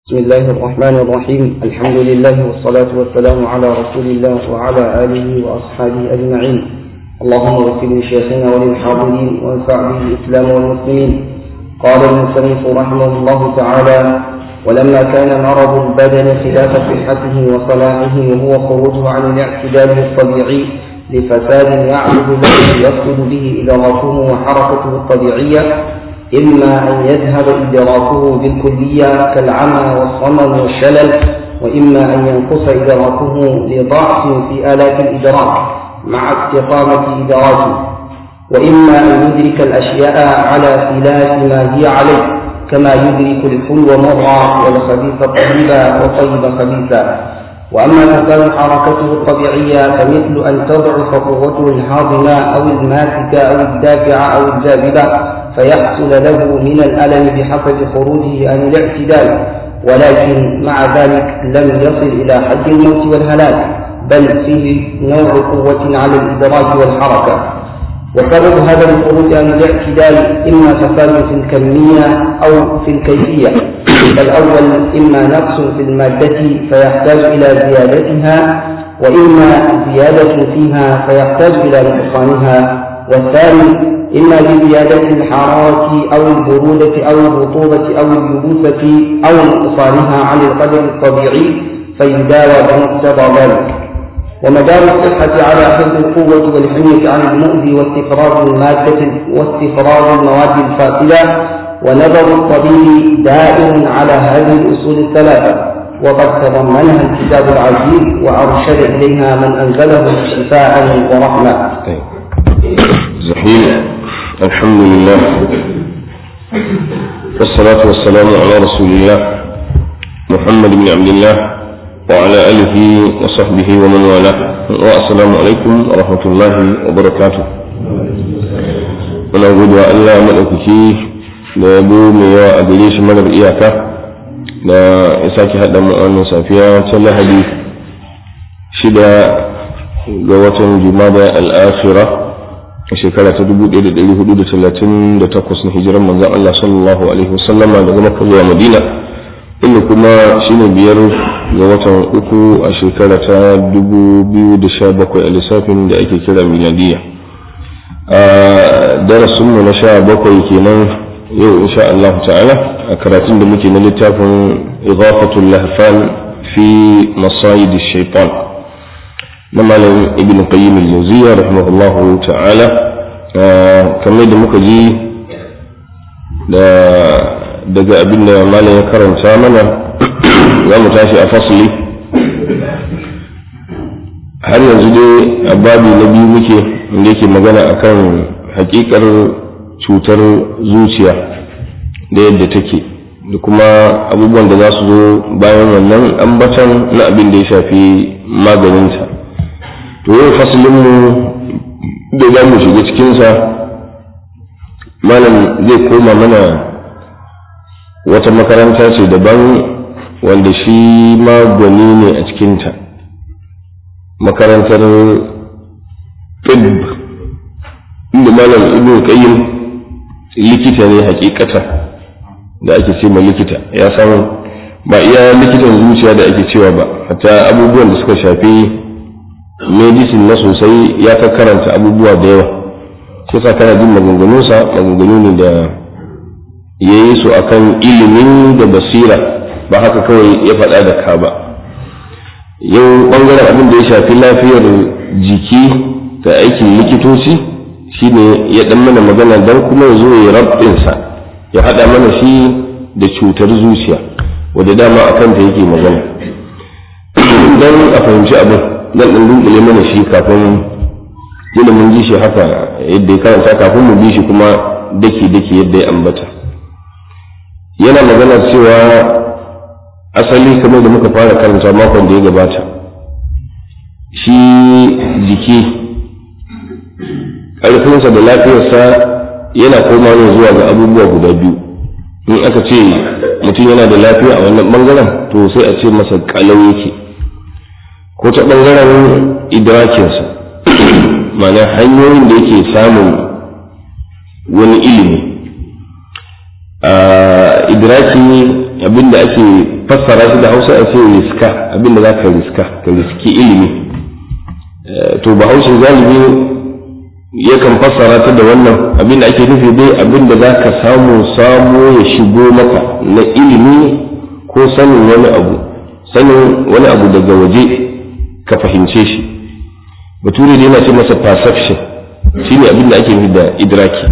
بسم الله الرحمن الرحيم الحمد لله والصلاة والسلام على رسول الله وعلى آله وأصحابه أجمعين اللهم اغفر لشيخنا وللحاضرين وانفع به الإسلام والمسلمين قال المصنف رحمه الله تعالى ولما كان مرض البدن خلاف صحته وصلاحه وهو خروجه عن الاعتدال الطبيعي لفساد يعرض له يفقد به إدراكه وحركته الطبيعية إما أن يذهب إدراكه بالكلية كالعمى والصمم والشلل وإما أن ينقص إدراكه لضعف في آلات الإدراك مع استقامة إدراكه وإما أن يدرك الأشياء على خلاف ما هي عليه كما يدرك الحلو مرة والخبيث طيبا وطيب خبيثا وأما فساد حركته الطبيعية فمثل أن تضعف قوته الهاضمة أو الماسكة أو الدافعة أو الجاذبة فيحصل له من الألم بحسب خروجه عن الاعتدال ولكن مع ذلك لم يصل إلى حد الموت والهلاك بل فيه نوع قوة على الإدراك والحركة وسبب هذا الخروج عن الاعتدال إما فساد في الكمية أو في الكيفية فالأول إما نقص في المادة فيحتاج إلى زيادتها وإما زيادة فيها فيحتاج إلى نقصانها والثاني إما بزيادة الحرارة أو البرودة أو الرطوبة أو اليبوسة أو نقصانها عن القدر الطبيعي فيداوى بمقتضى ذلك ومدار الصحة على حفظ القوة والحمية عن المؤذي واستفراغ المادة واستفراغ المواد الفاسدة ونظر الطبيب دائم على هذه الأصول الثلاثة وقد تضمنها الكتاب العزيز وأرشد إليها من أنزله شفاء ورحمة. زحيم الحمد لله والصلاة والسلام على رسول الله محمد بن عبد الله وعلى آله وصحبه ومن والاه والسلام عليكم ورحمة الله وبركاته muna gode wa Allah maɗaukaki da ya bu mai yawa a gare shi marar iyaka da ya sake haɗa mu wannan safiya ta lahadi shida ga watan jumada al'akhira a shekara ta 1438 na hijiran manzan Allah sallallahu alaihi wasallama daga Makka zuwa Madina inda kuma shine biyar ga watan uku a shekara ta 2017 a lissafin da ake kira miladiya a darasinmu na sha bakwai kenan yau insha Allah ta'ala a karatun da muke na littafin idafatul lahfan fi masayid shaitan na malam ibn qayyim al-jawziyya rahimahullahu ta'ala kamar da muka ji da daga abin da malam ya karanta mana za mu tashi a fasli har yanzu dai a babi na biyu muke inda yake magana akan hakikar cutar zuciya da yadda take da kuma abubuwan da za su zo bayan wannan ambatan na abin da ya shafi maganinta to yau fasilinmu da za mu shiga cikinsa malam zai koma mana wata makaranta ce daban wanda shi magwani ne a cikinta makarantar ɗib inda malam ibn qayyim likita ne hakikata da ake ce ma likita ya san ba iya likitan zuciya da ake cewa ba hatta abubuwan da suka shafi medicine na sosai ya ta karanta abubuwa da yawa shi sa kana jin maganganunsa maganganu ne da ya yi su akan ilimin da basira ba haka kawai ya faɗa da ka ba yau ɓangaren abin da ya shafi lafiyar jiki da aikin likitoci shine ya ɗan mana magana don kuma ya zo ya rabinsa ya haɗa mana shi da cutar zuciya wadda dama a kanta yake magana don a fahimci abin zan ɗan dunkule mana shi kafin yana mun ji shi haka yadda ya karanta kafin mu bi shi kuma daki daki yadda ya ambata yana magana cewa asali kamar da muka fara karanta makon da ya gabata shi jiki ƙarfinsa da lafiyarsa yana koma ne zuwa ga abubuwa guda biyu in aka ce mutum yana da lafiya a wannan bangaren to sai a ce masa kalau yake ko ta ɓangaren idrakinsa mana hanyoyin da yake samun wani ilimi a idraki abin da ake fassara shi da hausa a ce riska abin da za ka riska ka riski ilimi to bahaushe galibi yakan fassara ta da wannan abin da ake nufi dai abin da za ka samu samu ya shigo maka na ilimi ko sanin wani abu sanin wani abu daga waje ka fahimce shi bature dai yana ce masa perception shine abin da ake nufi da idraki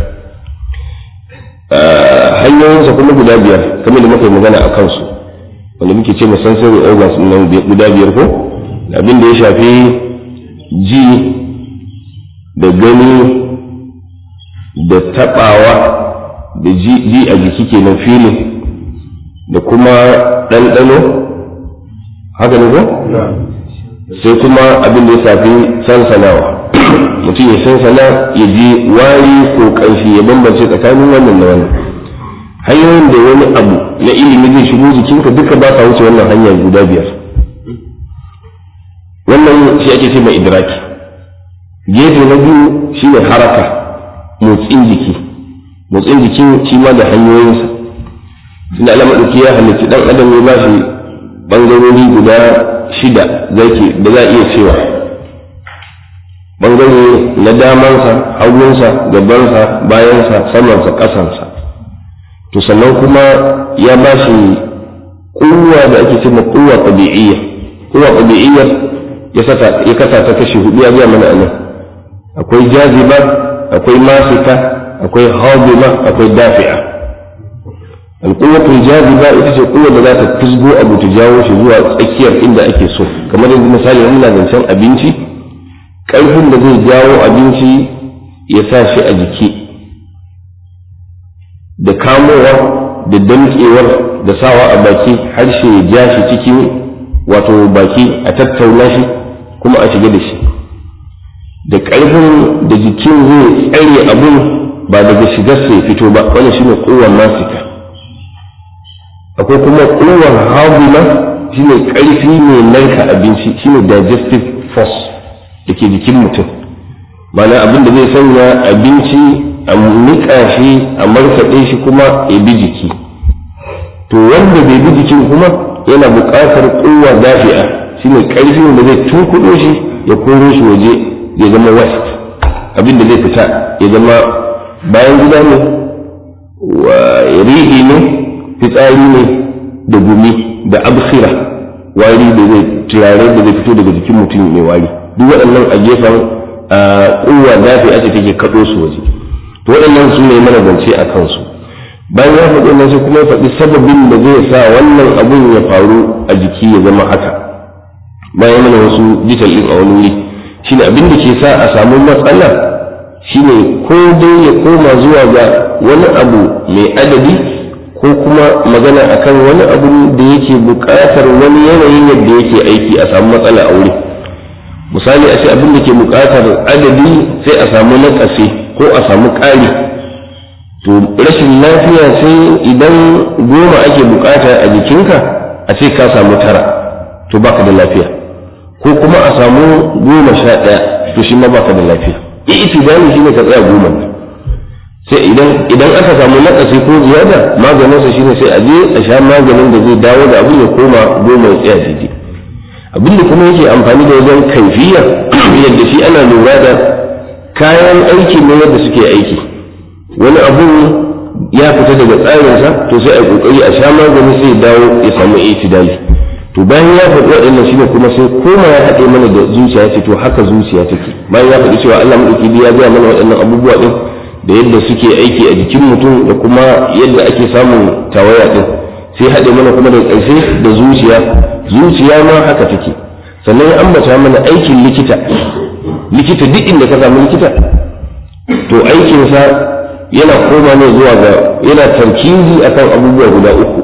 hanyoyinsa kuma guda biyar kamar da muka yi magana a kansu wanda muke ce sensory organs nan guda biyar ko abin da ya shafi ji da gani da taɓawa da ji a jiki kenan filin da kuma ɗanɗano haka ne ko? sai kuma abin da ya shafi sansanawa mutum ya sansana ya ji wari ko ƙarfi ya bambance tsakanin wannan da wannan hanyoyin da wani abu na ilimi zai shigo jikinka duka ba sa wuce wannan hanya guda biyar wannan shi ake ce mai idraki gefe na biyu shine haraka motsin jiki motsin jikin shi ma da hanyoyinsa tunda Allah maɗauki ya halitta ɗan adam ya ba shi ɓangarori guda shida zaki da za a iya cewa ɓangare na damansa hagunsa gabansa bayansa samansa ƙasansa to sannan kuma ya ba shi kuwa da ake cewa kuwa ɗabi'iyya kuwa ɗabi'iyya ya kasa ta kashi hudu ya biya mana anan akwai jaziba akwai masika akwai hadima akwai dafi'a alƙuwatul jaziba ita ce kuwa da za ta fisgo abu ta jawo shi zuwa tsakiyar inda ake so kamar yanzu misali muna zancen abinci ƙarfin da zai jawo abinci ya sa shi a jiki da kamowa da damƙewar da sawa a baki harshe ya ja shi cikin wato baki a tattauna shi kuma a shiga da shi da ƙarfin da jikin zai tsare abin ba daga shigarsa ya fito ba wani shi ne kowar masika akwai kuma kowar haguna shi ne ƙarfi mai narka abinci shi ne digestive force da ke jikin mutum mana abin da zai sanya abinci a niƙa shi a markaɗe shi kuma ya bi jiki to wanda bai bi jikin kuma yana buƙatar kowa dafi'a shi ne ƙarfin da zai tunkuɗo shi ya koro shi waje ya zama west abin da zai fita ya zama bayan gida ne rihi ne fitsari ne da gumi da absira wari da zai turare da zai fito daga jikin mutum mai wari duk waɗannan a gefen kowa dafi'a ce take kaɗo su waje to waɗannan su ne mana zance a kansu bayan ya faɗi wannan sai kuma ya faɗi sababin da zai sa wannan abun ya faru a jiki ya zama haka bayan mana wasu jital ɗin a wani wuri shine abin da ke sa a samu matsala shine ko dai ya koma zuwa ga wani abu mai adadi ko kuma magana akan wani abu da yake buƙatar wani yanayin yadda yake aiki a samu matsala a wuri misali a ce abin da ke buƙatar adadi sai a samu nakasi ko a samu ƙari to rashin lafiya sai idan goma ake bukata a jikinka a ce ka samu tara to baka da lafiya ko kuma a samu goma sha ɗaya to shi ma baka da lafiya itidali shine ka tsaya goma sai idan idan aka samu nakasi ko ziyada maganin sa shine sai a je a sha maganin da zai dawo da abin ya koma goma ya tsaya daidai abin da kuma yake amfani da wajen kaifiya yadda shi ana lura da kayan aiki ne yadda suke aiki wani abu ya fita daga tsarinsa to sai a kokari a sha magani sai dawo ya samu itidali to bayan ya faɗi waɗannan shine kuma sai koma ya haɗe mana da zuciya ce to haka zuciya take bayan ya faɗi cewa Allah madauki ya gaya mana waɗannan abubuwa din da yadda suke aiki a jikin mutum da kuma yadda ake samun tawaya din sai haɗe mana kuma da ƙarshe da zuciya zuciya ma haka take sannan ya ambata mana aikin likita likita duk inda ka samu likita to aikinsa yana koma ne zuwa ga yana tarkizi akan abubuwa guda uku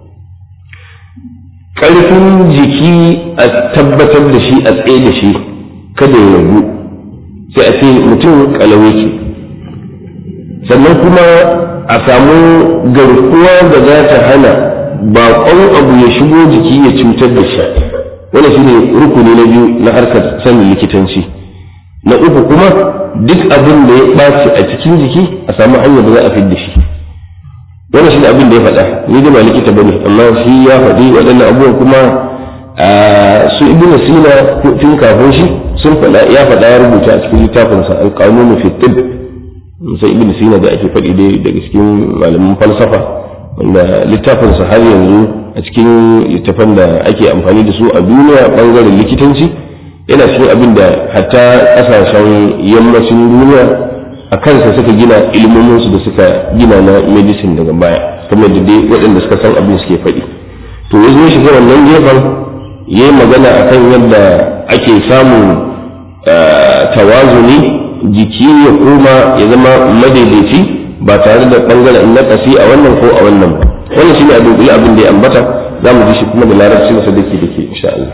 ƙarfin jiki a tabbatar da shi a tsaye da shi kada ya ragu sai a ce mutum kalawai ce sannan kuma a samu garkuwa da za ta hana baƙon abu ya shigo jiki ya cutar da shi wani shi ne rukuni na biyu na harkar sanin likitanci na uku kuma duk abin da ya ɓaci a cikin jiki a samu hanyar da za a fidda shi wannan shi abin da ya faɗa ni da ba likita bane amma shi ya faɗi waɗannan abubuwan kuma su ibnu sina tun kafin shi sun faɗa ya faɗa ya rubuta a cikin littafinsa al-qanun fi tibb sai ibnu sina da ake faɗi dai daga cikin malaman falsafa wanda littafinsa har yanzu a cikin littafan da ake amfani da su a duniya bangaren likitanci yana cikin abin da hatta ƙasashen yammacin duniya a kansa suka gina ilmominsu da suka gina na medicine daga baya kamar da dai waɗanda suka san abin suke faɗi to ya zo shiga wannan gefen ya yi magana a kan yadda ake samun tawazuni jiki ya koma ya zama madaidaici ba tare da ɓangaren nakasi a wannan ko a wannan ba wannan shine a dunkule abin da ya ambata za mu ji shi kuma da larabci masa dake dake insha Allah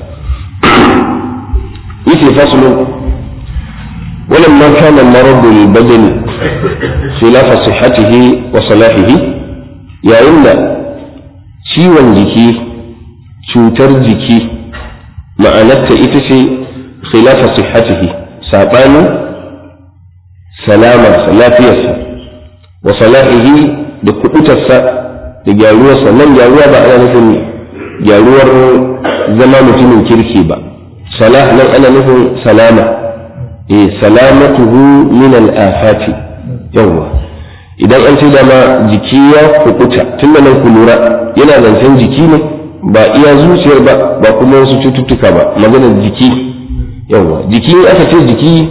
yace faslu ولما كان المرض للبدن خلاف صحته وصلاحه يا إلا ciwon jiki cutar jiki ma'anarta ita ce khilafa sihhatihi saɓanin salamarsa lafiyarsa wa salahihi da kuɗutarsa da gyaruwarsa nan gyaruwa ba ana nufin gyaruwar zama mutumin kirki ba salah nan ana nufin salama eh salamatuhu min al-afati yawa idan an ce dama jiki ya kukuta tun da nan ku lura yana zancen jiki ne ba iya zuciyar ba ba kuma wasu cututtuka ba maganar jiki yawa jiki aka ce jiki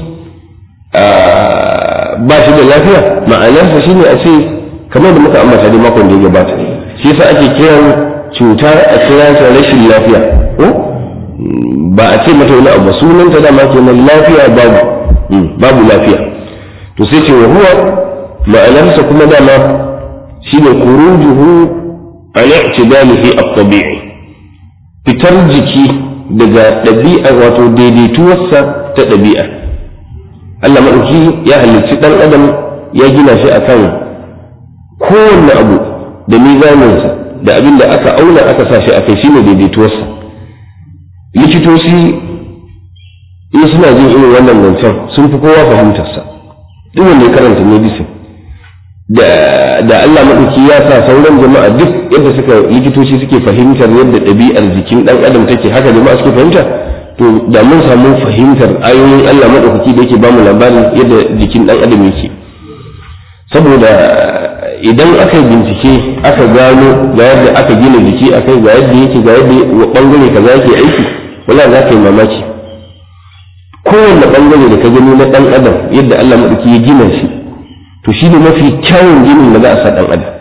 ba shi da lafiya ma'anarsa shine a ce kamar da muka ambata da makon da ya gabata shi yasa ake kiran cuta a kira ta rashin lafiya ko ba a ce mata wani abu sunanta dama kenan lafiya babu babu lafiya to sai ce wa huwa ma'anarsa kuma dama shine kurujuhu an i'tidalihi at-tabi'i fitar jiki daga ɗabi'a wato daidaituwarsa ta ɗabi'a Allah maɗauki ya halicci ɗan adam ya gina shi akan kowanne abu da mizaninsa da abin da aka auna aka sa shi a kai shine daidaituwarsa likitoci in suna jin irin wannan zancen sun fi kowa fahimtarsa duk wanda ya karanta medicine da da Allah maɗauki ya sa sauran jama'a duk yadda suka likitoci suke fahimtar yadda ɗabi'ar jikin ɗan adam take haka jama'a suke fahimta to da mun samu fahimtar ayoyin Allah maɗaukaki da yake bamu labarin yadda jikin ɗan adam yake saboda idan aka yi bincike aka gano ga yadda aka gina jiki akai ga yadda yake ga yadda bangare kaza yake aiki wala za ka yi mamaki kowanne bangare da ka gani na ɗan adam yadda Allah maɗauki ya gina shi to shi ne mafi kyawun ginin da za a sa ɗan adam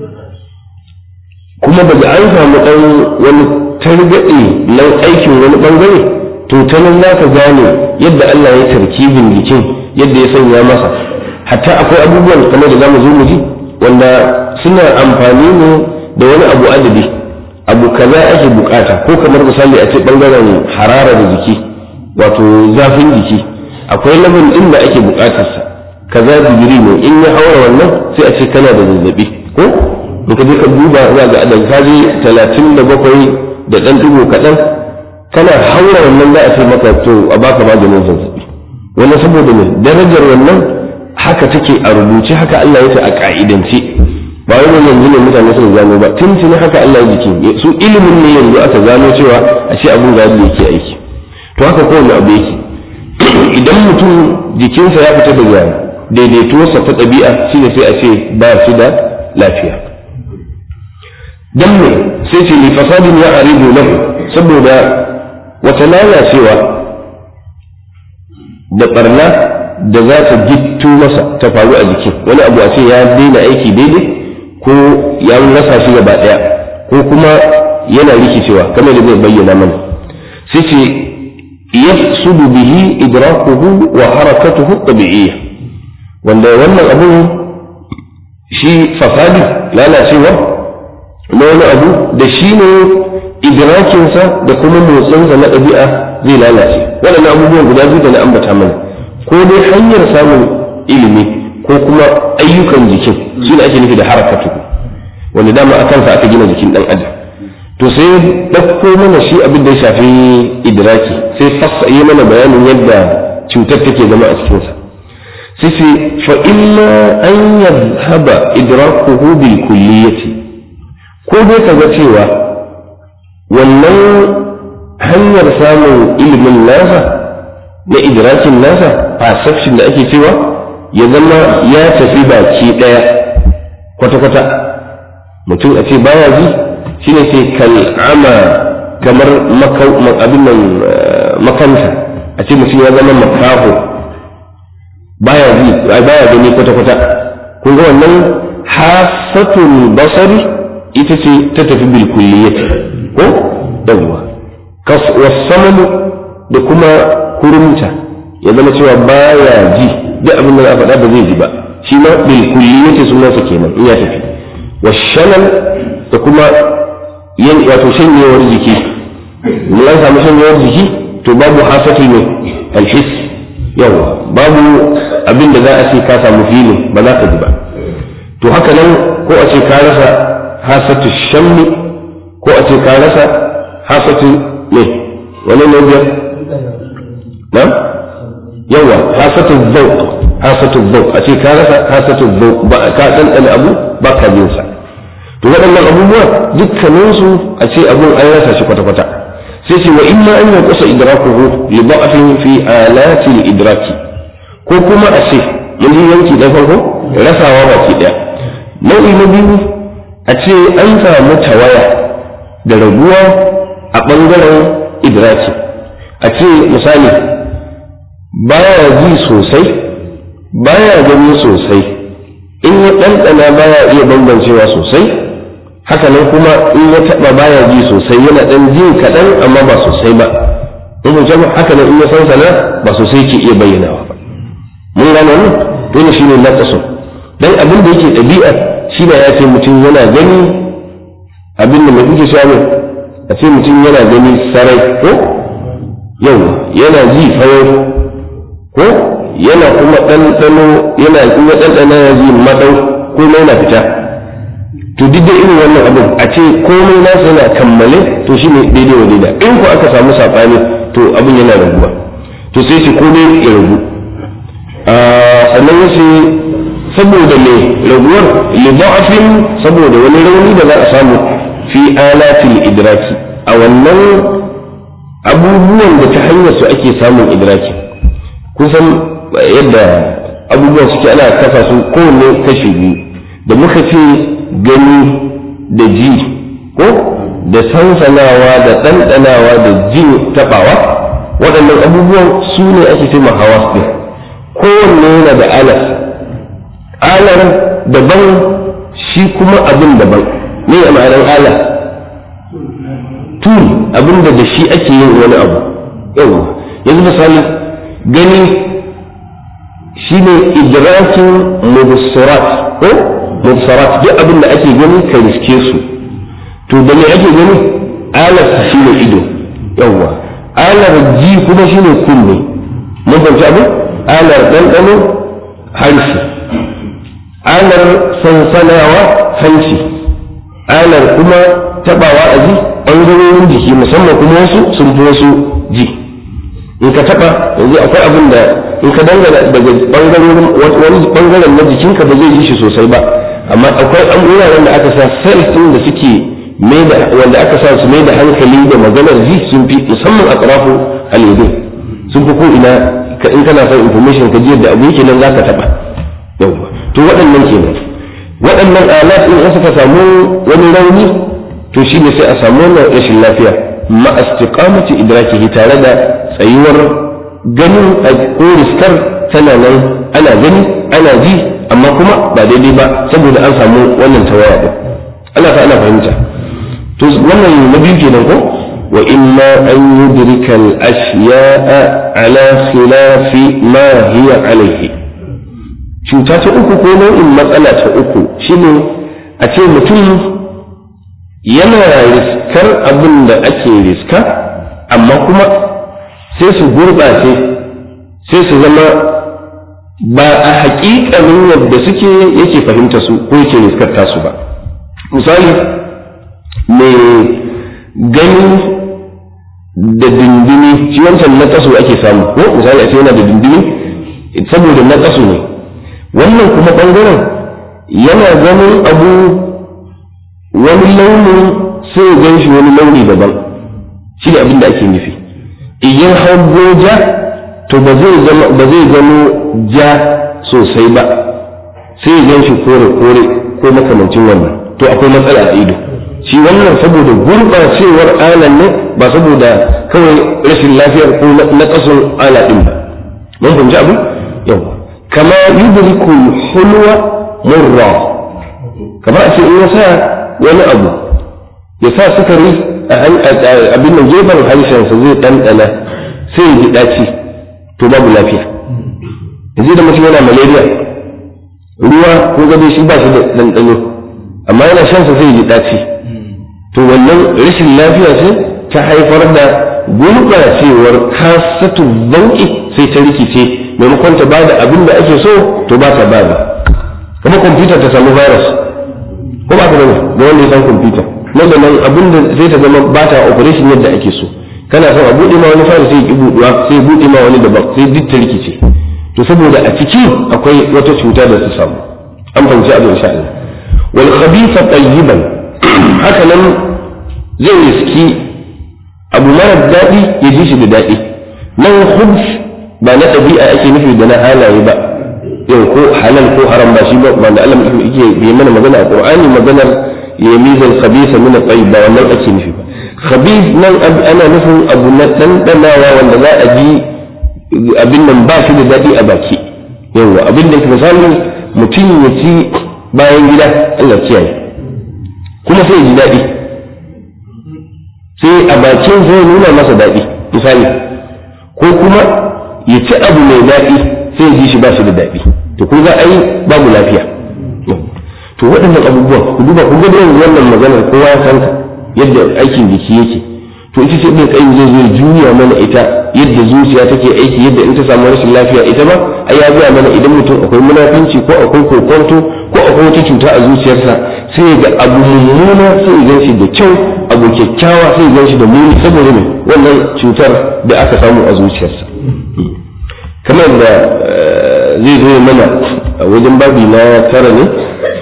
kuma daga an samu ɗan wani targaɗe na aikin wani ɓangare to ta nan za ka gane yadda Allah ya tarkibin jikin yadda ya sanya masa hatta akwai abubuwan kamar da za mu zo mu ji wanda suna amfani ne da wani abu adadi abu kaza ake bukata ko kamar misali a ce ɓangaren harara da jiki wato zafin jiki akwai labin ɗin da ake bukatarsa kaza digiri ne in ya haura wannan sai a ce kana da zazzabi ko in ka je ka duba za ga da kaji talatin da bakwai da ɗan ɗigo kaɗan kana haura wannan za a ce maka to a baka maganin zazzabi wani saboda ne darajar wannan haka take a rubuce haka Allah ya ce a ka'idance ba wai wannan yanzu ne mutane suka gano ba tun tuni haka Allah ya jiki su ilimin ne yanzu aka gano cewa a ce abun ga yadda yake aiki to haka kowane abu yake idan mutum jikinsa ya fita daga daidaituwarsa ta ɗabi'a shine sai a ce ba shi da lafiya dan me sai ce li fasadin ya aridu lahu saboda wata lalacewa da barna da za ta gittu masa ta faru a jikin wani abu a ce ya daina aiki daidai ko ya rasa shi gaba daya ko kuma yana rikicewa kamar da zai bayyana mana sai ce yafsudu bihi idrakuhu wa harakatuhu tabi'iyya wanda wannan abun shi fasadi lalacewa na wani abu da shi ne idrakinsa da kuma motsinsa na ɗabi'a zai lalace waɗannan abubuwan guda biyu da na ambata mana ko dai hanyar samun ilimi ko kuma ayyukan jikin shi ne ake nufi da harakatu wanda dama a kansa aka gina jikin ɗan adam to sai ɗauko mana shi abin da ya shafi idraki sai fassa yi mana bayanin yadda cutar take zama a cikinsa sai ce fa illa an yadhhaba idrakuhu bil kulliyati ko dai kaga cewa wannan hanyar samun ilimin nasa na idrakin nasa perception da ake cewa ya zama ya tafi baki daya kwata-kwata mutum a ce baya ji shine sai kal'ama kamar abin nan makanta a ce mutum ya zama makaho baya ji baya gani kwata-kwata kun ga wannan hasatul basari ita ce ta tafi bil kulliyati ko yawwa wasamamu da kuma kurumta ya zama cewa baya ji duk abin da za a faɗa ba zai ji ba shi ma bil kulliyati sunansa kenan in ya tafi washalal da kuma yin wato shanyewar jiki mun an samu shanyewar jiki to babu hasatul ne alhis yawa babu abin da za a ce ka samu filin ba za ka ji ba to haka nan ko a ce ka rasa hasatul shammi ko a ce ka rasa hasatul ne wani ne biyar na yawa hasatul zauq hasatul zauq a ce ka rasa hasatul zauq ba ka ɗanɗana abu ba ka bin sa to waɗannan abubuwa dukkaninsu a ce abun an rasa shi kwata-kwata sai ce wa imma an yi kusa idrakuhu li da'afin fi alati idraki ko kuma a ce mun yi yanki da farko rasawa baki ɗaya nau'i na biyu a ce an samu tawaya da raguwa a ɓangaren idraki a ce misali baya ji sosai baya gani sosai in ya ɗanɗana baya iya bambancewa sosai haka nan kuma in ya taɓa baya ji sosai yana ɗan jin kaɗan amma ba sosai ba in kun jama haka nan in ya san sana ba sosai ke iya bayyanawa ba mun gane wannan dole shine na kaso dan abin da yake ɗabi'a shi da ya ce mutum yana gani abin da mutum ke samu a ce mutum yana gani sarai ko yau yana ji fayo ko yana kuma ɗanɗano yana kuma ɗanɗana ya ji maɗau ko yana fita to duk da irin wannan abin a ce komai nasa yana kammale to shi ne daidai wa daidai in ku aka samu saɓani to abin yana raguwa to sai ce komai ya ragu sannan ya ce saboda me raguwar lidafin saboda wani rauni da za a samu fi alatil idraki a wannan abubuwan da ta hanyar su ake samun idraki kusan yadda abubuwan suke ana kafa su kowanne kashi biyu da muka ce gani da ji ko da sansanawa da ɗanɗanawa da jin taɓawa waɗannan abubuwan su ne ake ce hawa ɗin kowanne yana da alas alar daban shi kuma abin daban ne a ma'anar ala tul abin da da shi ake yin wani abu yau yanzu misali gani shi ne idrakin mubsarat ko mubsarat duk abin da ake gani ka riske su to da me ake gani alar shi ne ido yawwa alar ji kuma shi ne kunne mun fahimci abin alar ɗanɗano harshe alar sansanawa hanci alar kuma tabawa a ji ɓangarorin jiki musamman kuma wasu sun fi wasu ji in ka taba yanzu akwai abin da in ka dangana daga ɓangarorin wani ɓangaren na jikinka ba zai ji shi sosai ba amma akwai an wuraren da aka sa cells ɗin da suke wanda aka sa su mai da hankali da maganar ji sun fi musamman a ƙarafin alidin sun fi ko ina in kana son information ka ji yadda abu yake nan za ka taɓa yawwa to waɗannan kenan waɗannan alat in an suka samu wani rauni to shi ne sai a samu wannan rashin lafiya ma istiqamati idrakihi tare da tsayuwar ganin ko riskar tana nan ana gani ana ji amma kuma ba daidai ba saboda an samu wannan tawaya din Allah ta ana fahimta to wannan na biyu kenan ko wa imma an yudrika al-ashya'a ala khilafi ma hiya alayhi cuta ta uku ko nau'in matsala ta uku shine a ce mutum yana riskar abin da ake riska amma kuma sai su gurɓace sai su zama ba a haƙiƙanin yadda suke yake fahimta su ko yake riskar tasu ba misali mai gani da dindini shi wancan na kaso ake samu ko misali a ce yana da dindini saboda na kaso ne wannan kuma ɓangaren yana ganin abu wani launin sai ya gan shi wani launi daban shi da abin da ake nufi idan hango ja to ba zai gano ja sosai ba sai ya gan shi kore-kore ko makamancin wannan to akwai matsala a ido shi wannan saboda gurɓacewar alan ne ba saboda kawai rashin lafiyar ko na ƙasun ala ɗin ba mun fahimci abu yau kama yudriku hulwa murra kamar a ce in ya sa wani abu ya sa sukari a abin nan gefen harshensa zai ɗanɗana sai ya ji ɗaci to babu lafiya yanzu da mutum yana malaria ruwa ko gado shi ba shi da ɗanɗano amma yana shansa sai ya ji ɗaci to wannan rashin lafiya ce ta haifar da gurɓacewar kasatu zauƙi sai ta rikice maimakon ta bada abin da ake so to ba ta bada kuma kwamfuta ta samu virus ko ba ta bane da wanda ya san kwamfuta nan da nan abin da zai ta zama ba ta operation yadda ake so kana son a buɗe ma wani fara sai ya ki buɗewa sai ya buɗe ma wani daban sai duk ta rikice to saboda a ciki akwai wata cuta da ta samu an fahimci abin sha Allah wal khabitha tayyiban haka nan zai riski abu mara daɗi ya ji shi da daɗi nan khubs ba na ɗabi'a ake nufi da na halaye ba yau ko halal ko haram ba shi ba ba da Allah yake bai mana magana a Qur'ani maganar ya mizan khabisa min at-tayyib ba wannan ake nufi ba khabis nan ana nufin abu na dandanawa wanda za a ji abin nan ba shi da daɗi a baki yawa abin da misali mutum ya ci bayan gida Allah kiyaye kuma sai ya ji daɗi sai a bakin zai nuna masa daɗi misali ko kuma ya ci abu mai daɗi sai ya ji shi ba shi da daɗi to kun ga ai babu lafiya to waɗannan abubuwan ku duba ku ga yanzu wannan maganar kowa ya san yadda aikin jiki yake to ita ce ɗin tsayin zai zo juya mana ita yadda zuciya take aiki yadda in ta samu rashin lafiya ita ma ai ya gaya mana idan mutum akwai munafinci ko akwai kokonto ko akwai wata cuta a zuciyarsa sai ga abu mummuna sai ya gan shi da kyau abu kyakkyawa sai ya gan shi da muni saboda me wannan cutar da aka samu a zuciyarsa kamar da zai zo mana a wajen babi na tara ne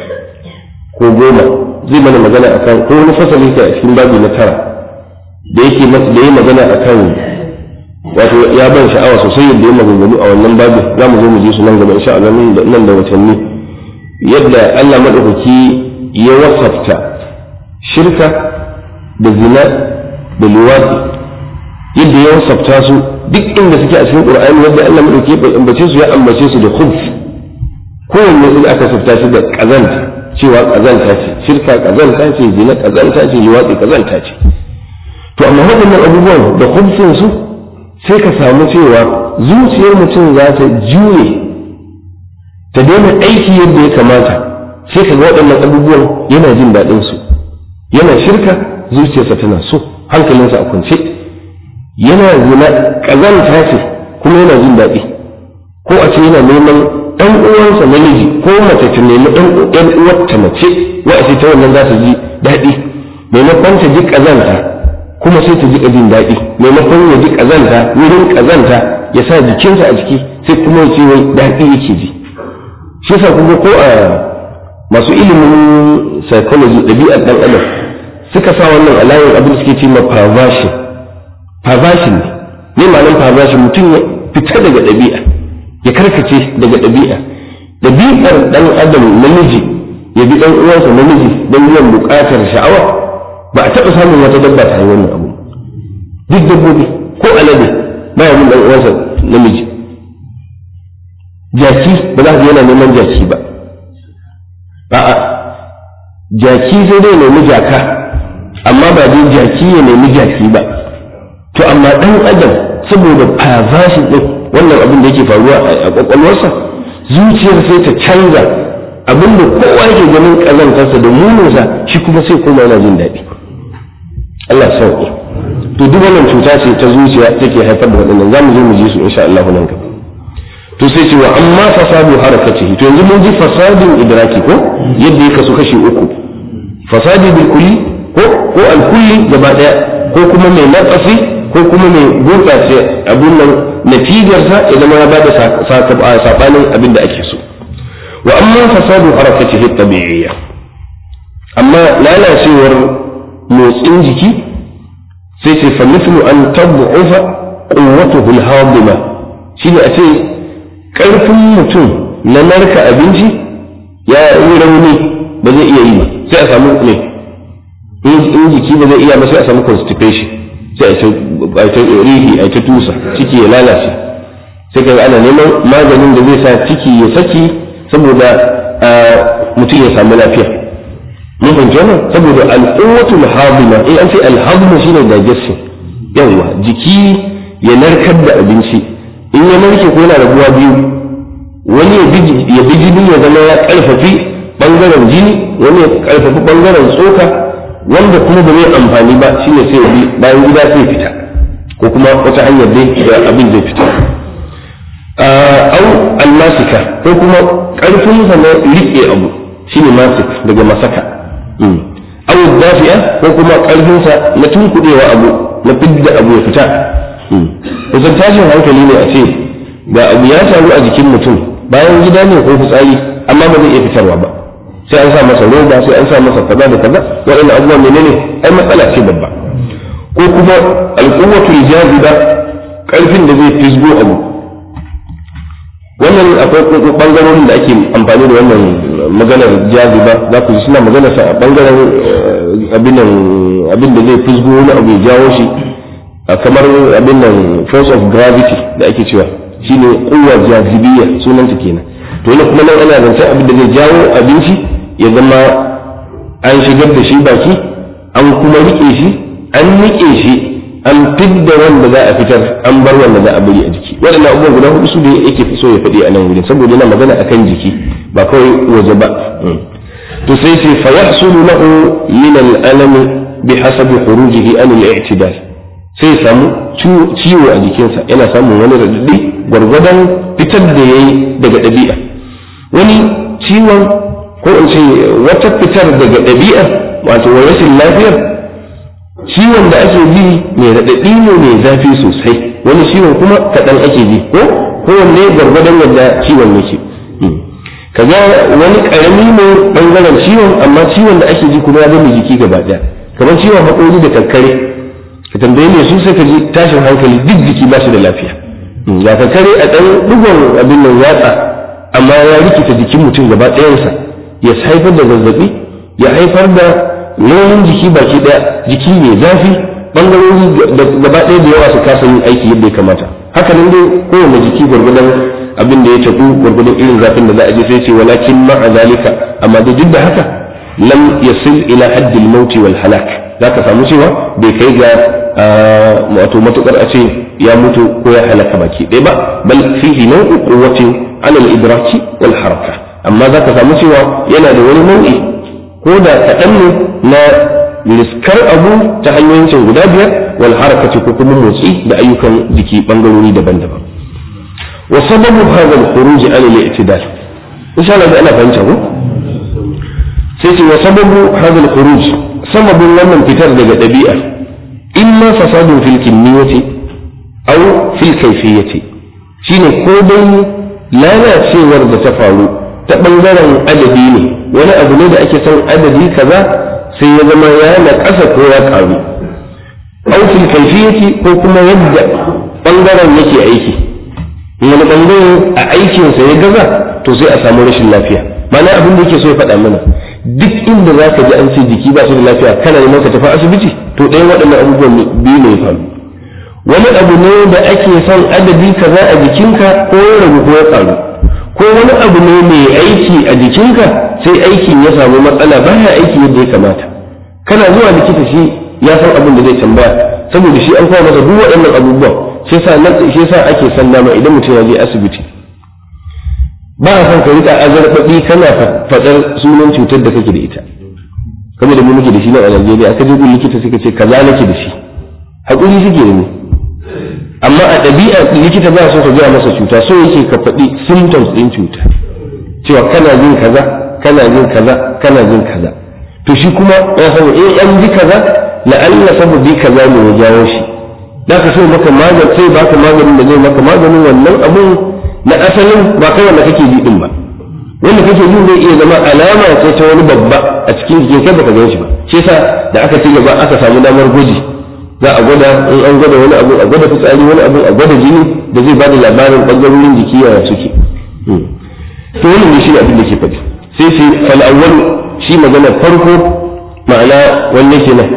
ko goma zai mana magana akan ko wani fasali ka a cikin babi na tara da yake da yi magana akan wato ya ban sha'awa sosai yadda ya maganganu a wannan babin za mu zo mu ji su nan gaba insha Allah nan da watanni yadda Allah madaukaki ya wasafta shirka da zina da luwadi yadda ya wasafta su duk inda suke a cikin qur'ani yadda Allah madauki ya ambace su ya ambace su da khubs kowanne sai aka safta shi da kazanta cewa kazanta ce shirka kazanta ce zina kazanta ce luwadi kazanta ce to amma waɗannan abubuwan da khubsin su sai ka samu cewa zuciyar mutum za ta juye ta daina aiki yadda ya kamata sai ka ga waɗannan abubuwan yana jin daɗin su yana shirka zuciyarsa tana so hankalinsa a kwance yana zina ƙazanta ce kuma yana jin daɗi ko a ce yana neman ɗan uwansa namiji ko mace ta nemi ɗan uwarta mace wa a ce ta wannan za ta ji daɗi maimakon ta ji ƙazanta kuma sai ta ji jin daɗi maimakon ya ji ƙazanta wurin ƙazanta ya sa jikinsa a ciki sai kuma ya ce wai daɗi yake ji shi yasa kuma ko a masu ilimin psychology ɗabi'ar ɗan adam suka sa wannan alayin abin da suke ce ma perversion perversion ne ne ma'anar perversion mutum ya fita daga ɗabi'a ya karkace daga ɗabi'a ɗabi'ar ɗan adam namiji ya bi ɗan uwansa namiji don biyan buƙatar sha'awa ba a taɓa samun wata dabba ta yi wannan abu duk dabbobi ko alade ba ya bin ɗan uwansa namiji jaki ba za ka yana neman jaki ba a'a jaki sai dai nemi jaka amma ba dai jaki ya nemi jaki ba to amma dan adam saboda perversion din wannan abin da yake faruwa a kwakwalwarsa zuciyar sai ta canza abin da kowa yake ganin kazantarsa da muninsa shi kuma sai kuma yana jin daɗi Allah sauƙi to duk wannan cuta ce ta zuciya take haifar da waɗannan za mu zo mu ji su insha Allah nan gaba to sai ce wa amma fasadu harakatihi to yanzu mun ji fasadin idraki ko yadda ya kasu kashi uku fasadi bil kulli ko ko al kulli gaba daya ko kuma mai naqasi ko kuma mai gurbace abun nan natijar sa ya zama ya bada sabanin abin da ake so wa amma fasadu harakatihi tabi'iyya amma lalacewar motsin jiki sai ce fa mithlu an tad'ufa quwwatuhu al-hadima shine a ce karfin mutum na narka abinci ya yi rauni ba zai iya yi ba sai a samu ne in jiki ba zai iya ba sai a samu constipation sai a ta rihi a ta tusa ciki ya lalace sai ka ana neman maganin da zai sa ciki ya saki saboda mutum ya samu lafiya mun fahimci wannan saboda al'uwatul hadima eh an ce alhadmu shine digestion yawa jiki ya narkar da abinci in ya narke ko yana rabuwa biyu wani ya bi jini ya zama ya karfafi bangaren jini wani ya karfafi bangaren tsoka wanda kuma ba zai amfani ba shine sai ya bi bayan gida sai fita ko kuma wata hanyar dai da abin zai fita au almasika ko kuma karfin sa na rike abu shine masik daga masaka au dafi'a ko kuma karfin sa na tunkudewa abu na fidda abu ya fita kusan tashin hankali ne a ce ga abu ya samu a jikin mutum bayan gida ne ko fitsari amma ba zai iya fitarwa ba sai an sa masa roba sai an sa masa kaza da kaza waɗannan abubuwan menene ai matsala ce babba ko kuma alƙuwatul jaziba ƙarfin da zai fisgo abu wannan akwai bangarorin da ake amfani da wannan maganar jaziba za ku ji suna magana sa a bangaren abin da zai fisgo wani abu ya jawo shi kamar abin nan force of gravity da ake cewa shine kuwa jazibiyya sunanta kenan to yana kuma nan ana zance abin da zai jawo abinci ya zama an shigar da shi baki an kuma rike shi an rike shi an fidda wanda za a fitar an bar wanda za a bari a jiki waɗannan abubuwan guda hudu su da yake so ya faɗi a nan wurin saboda yana magana akan jiki ba kawai waje ba to sai ce fa yahsulu lahu min al-alam bi hasabi khurujihi an al-i'tidal sai samu ciwo a jikinsa yana samun wani radadi gwargwadon fitar da yayi daga ɗabi'a wani ciwon ko in ce wata fitar daga ɗabi'a wato rashin lafiyar ciwon da ake ji mai raɗaɗi ne mai zafi sosai wani ciwon kuma kaɗan ake ji ko kowanne gwargwadon yadda ciwon yake kaga wani ƙarami ne ɓangaren ciwon amma ciwon da ake ji kuma ya zama jiki gaba ɗaya kamar ciwon haƙori da kakkare ka tambaye ne su sai ka ji tashin hankali duk jiki ba shi da lafiya ga kakkare a ɗan ɗigon abin nan yatsa amma ya rikita jikin mutum gaba ɗayansa ya haifar da zazzaɓi ya haifar da nauyin jiki baki ɗaya jiki mai zafi ɓangarori gaba ɗaya da yawa su kasa yin aiki yadda ya kamata haka nan dai kowane jiki gwargwadon abin da ya tafi gwargwadon irin zafin da za a je sai ce walakin ma'a zalika amma da duk da haka lam yasil ila haddil mauti wal halak zaka samu cewa bai kai ga wato matukar a ce ya mutu ko ya halaka baki ɗaya ba bal fihi nau'u quwwatin ala al-idraki wal haraka amma zaka samu cewa yana da wani nau'i ko da kaɗan ne na riskar abu ta hanyoyin can guda biyar wal harakati ko kuma motsi da ayyukan jiki bangarori daban-daban wa sababu hadha al-khuruj ala al-i'tidal insha Allah ana fahimta ko sai ce wa sababu hadha al-khuruj sababin wannan fitar daga dabi'a imma fasadun fil kimiyyati aw fil kayfiyyati shine ko dai lalacewar da ta faru ta bangaren adadi ne wani abu ne da ake son adadi kaza sai ya zama ya na ƙasa ko ya ƙaru aufin kaifiyati ko kuma yadda ɓangaren yake aiki wani ɓangare a aikinsa ya gaza to sai a samu rashin lafiya mana abin da yake so ya faɗa mana duk inda za ka ji an ce jiki ba su da lafiya kana neman ka tafi asibiti to ɗaya waɗannan abubuwan biyu ne ya faru wani abu ne da ake son adadi kaza a jikinka ko ya ragu ko ya ƙaru ko wani abu ne mai aiki a jikinka sai aikin ya samu matsala baya aiki yadda ya kamata kana zuwa likita shi ya san abin da zai tambaya saboda shi an kawo masa duk waɗannan abubuwan shi yasa nan shi yasa ake san dama idan mutum ya je asibiti ba a son ka rika azarbaɗi kana faɗar sunan cutar da kake da ita kamar da mu muke da shi nan a Najeriya aka je gun likita suka ce kaza nake da shi hakuri suke da ni amma a ɗabi'a likita ba so ka gaya masa cuta so yake ka faɗi symptoms ɗin cuta cewa kana jin kaza kana jin kaza kana jin kaza to shi kuma ya san in an ji kaza la'alla sababi kaza ne ya jawo shi da ka so maka magani sai baka maganin da zai maka maganin wannan abun na asalin ba kai wanda kake ji din ba wanda kake jin zai iya zama alama ce ta wani babba a cikin jikin kai baka gan shi ba shi yasa da aka ci gaba aka samu damar gwaji za a gwada in an gwada wani abu a gwada fitsari wani abu a gwada jini da zai bada labarin ɓangarorin jiki yaya suke to wannan ne shi abin da ke faɗi sai sai fal awwal shi magana farko ma'ana wanne kenan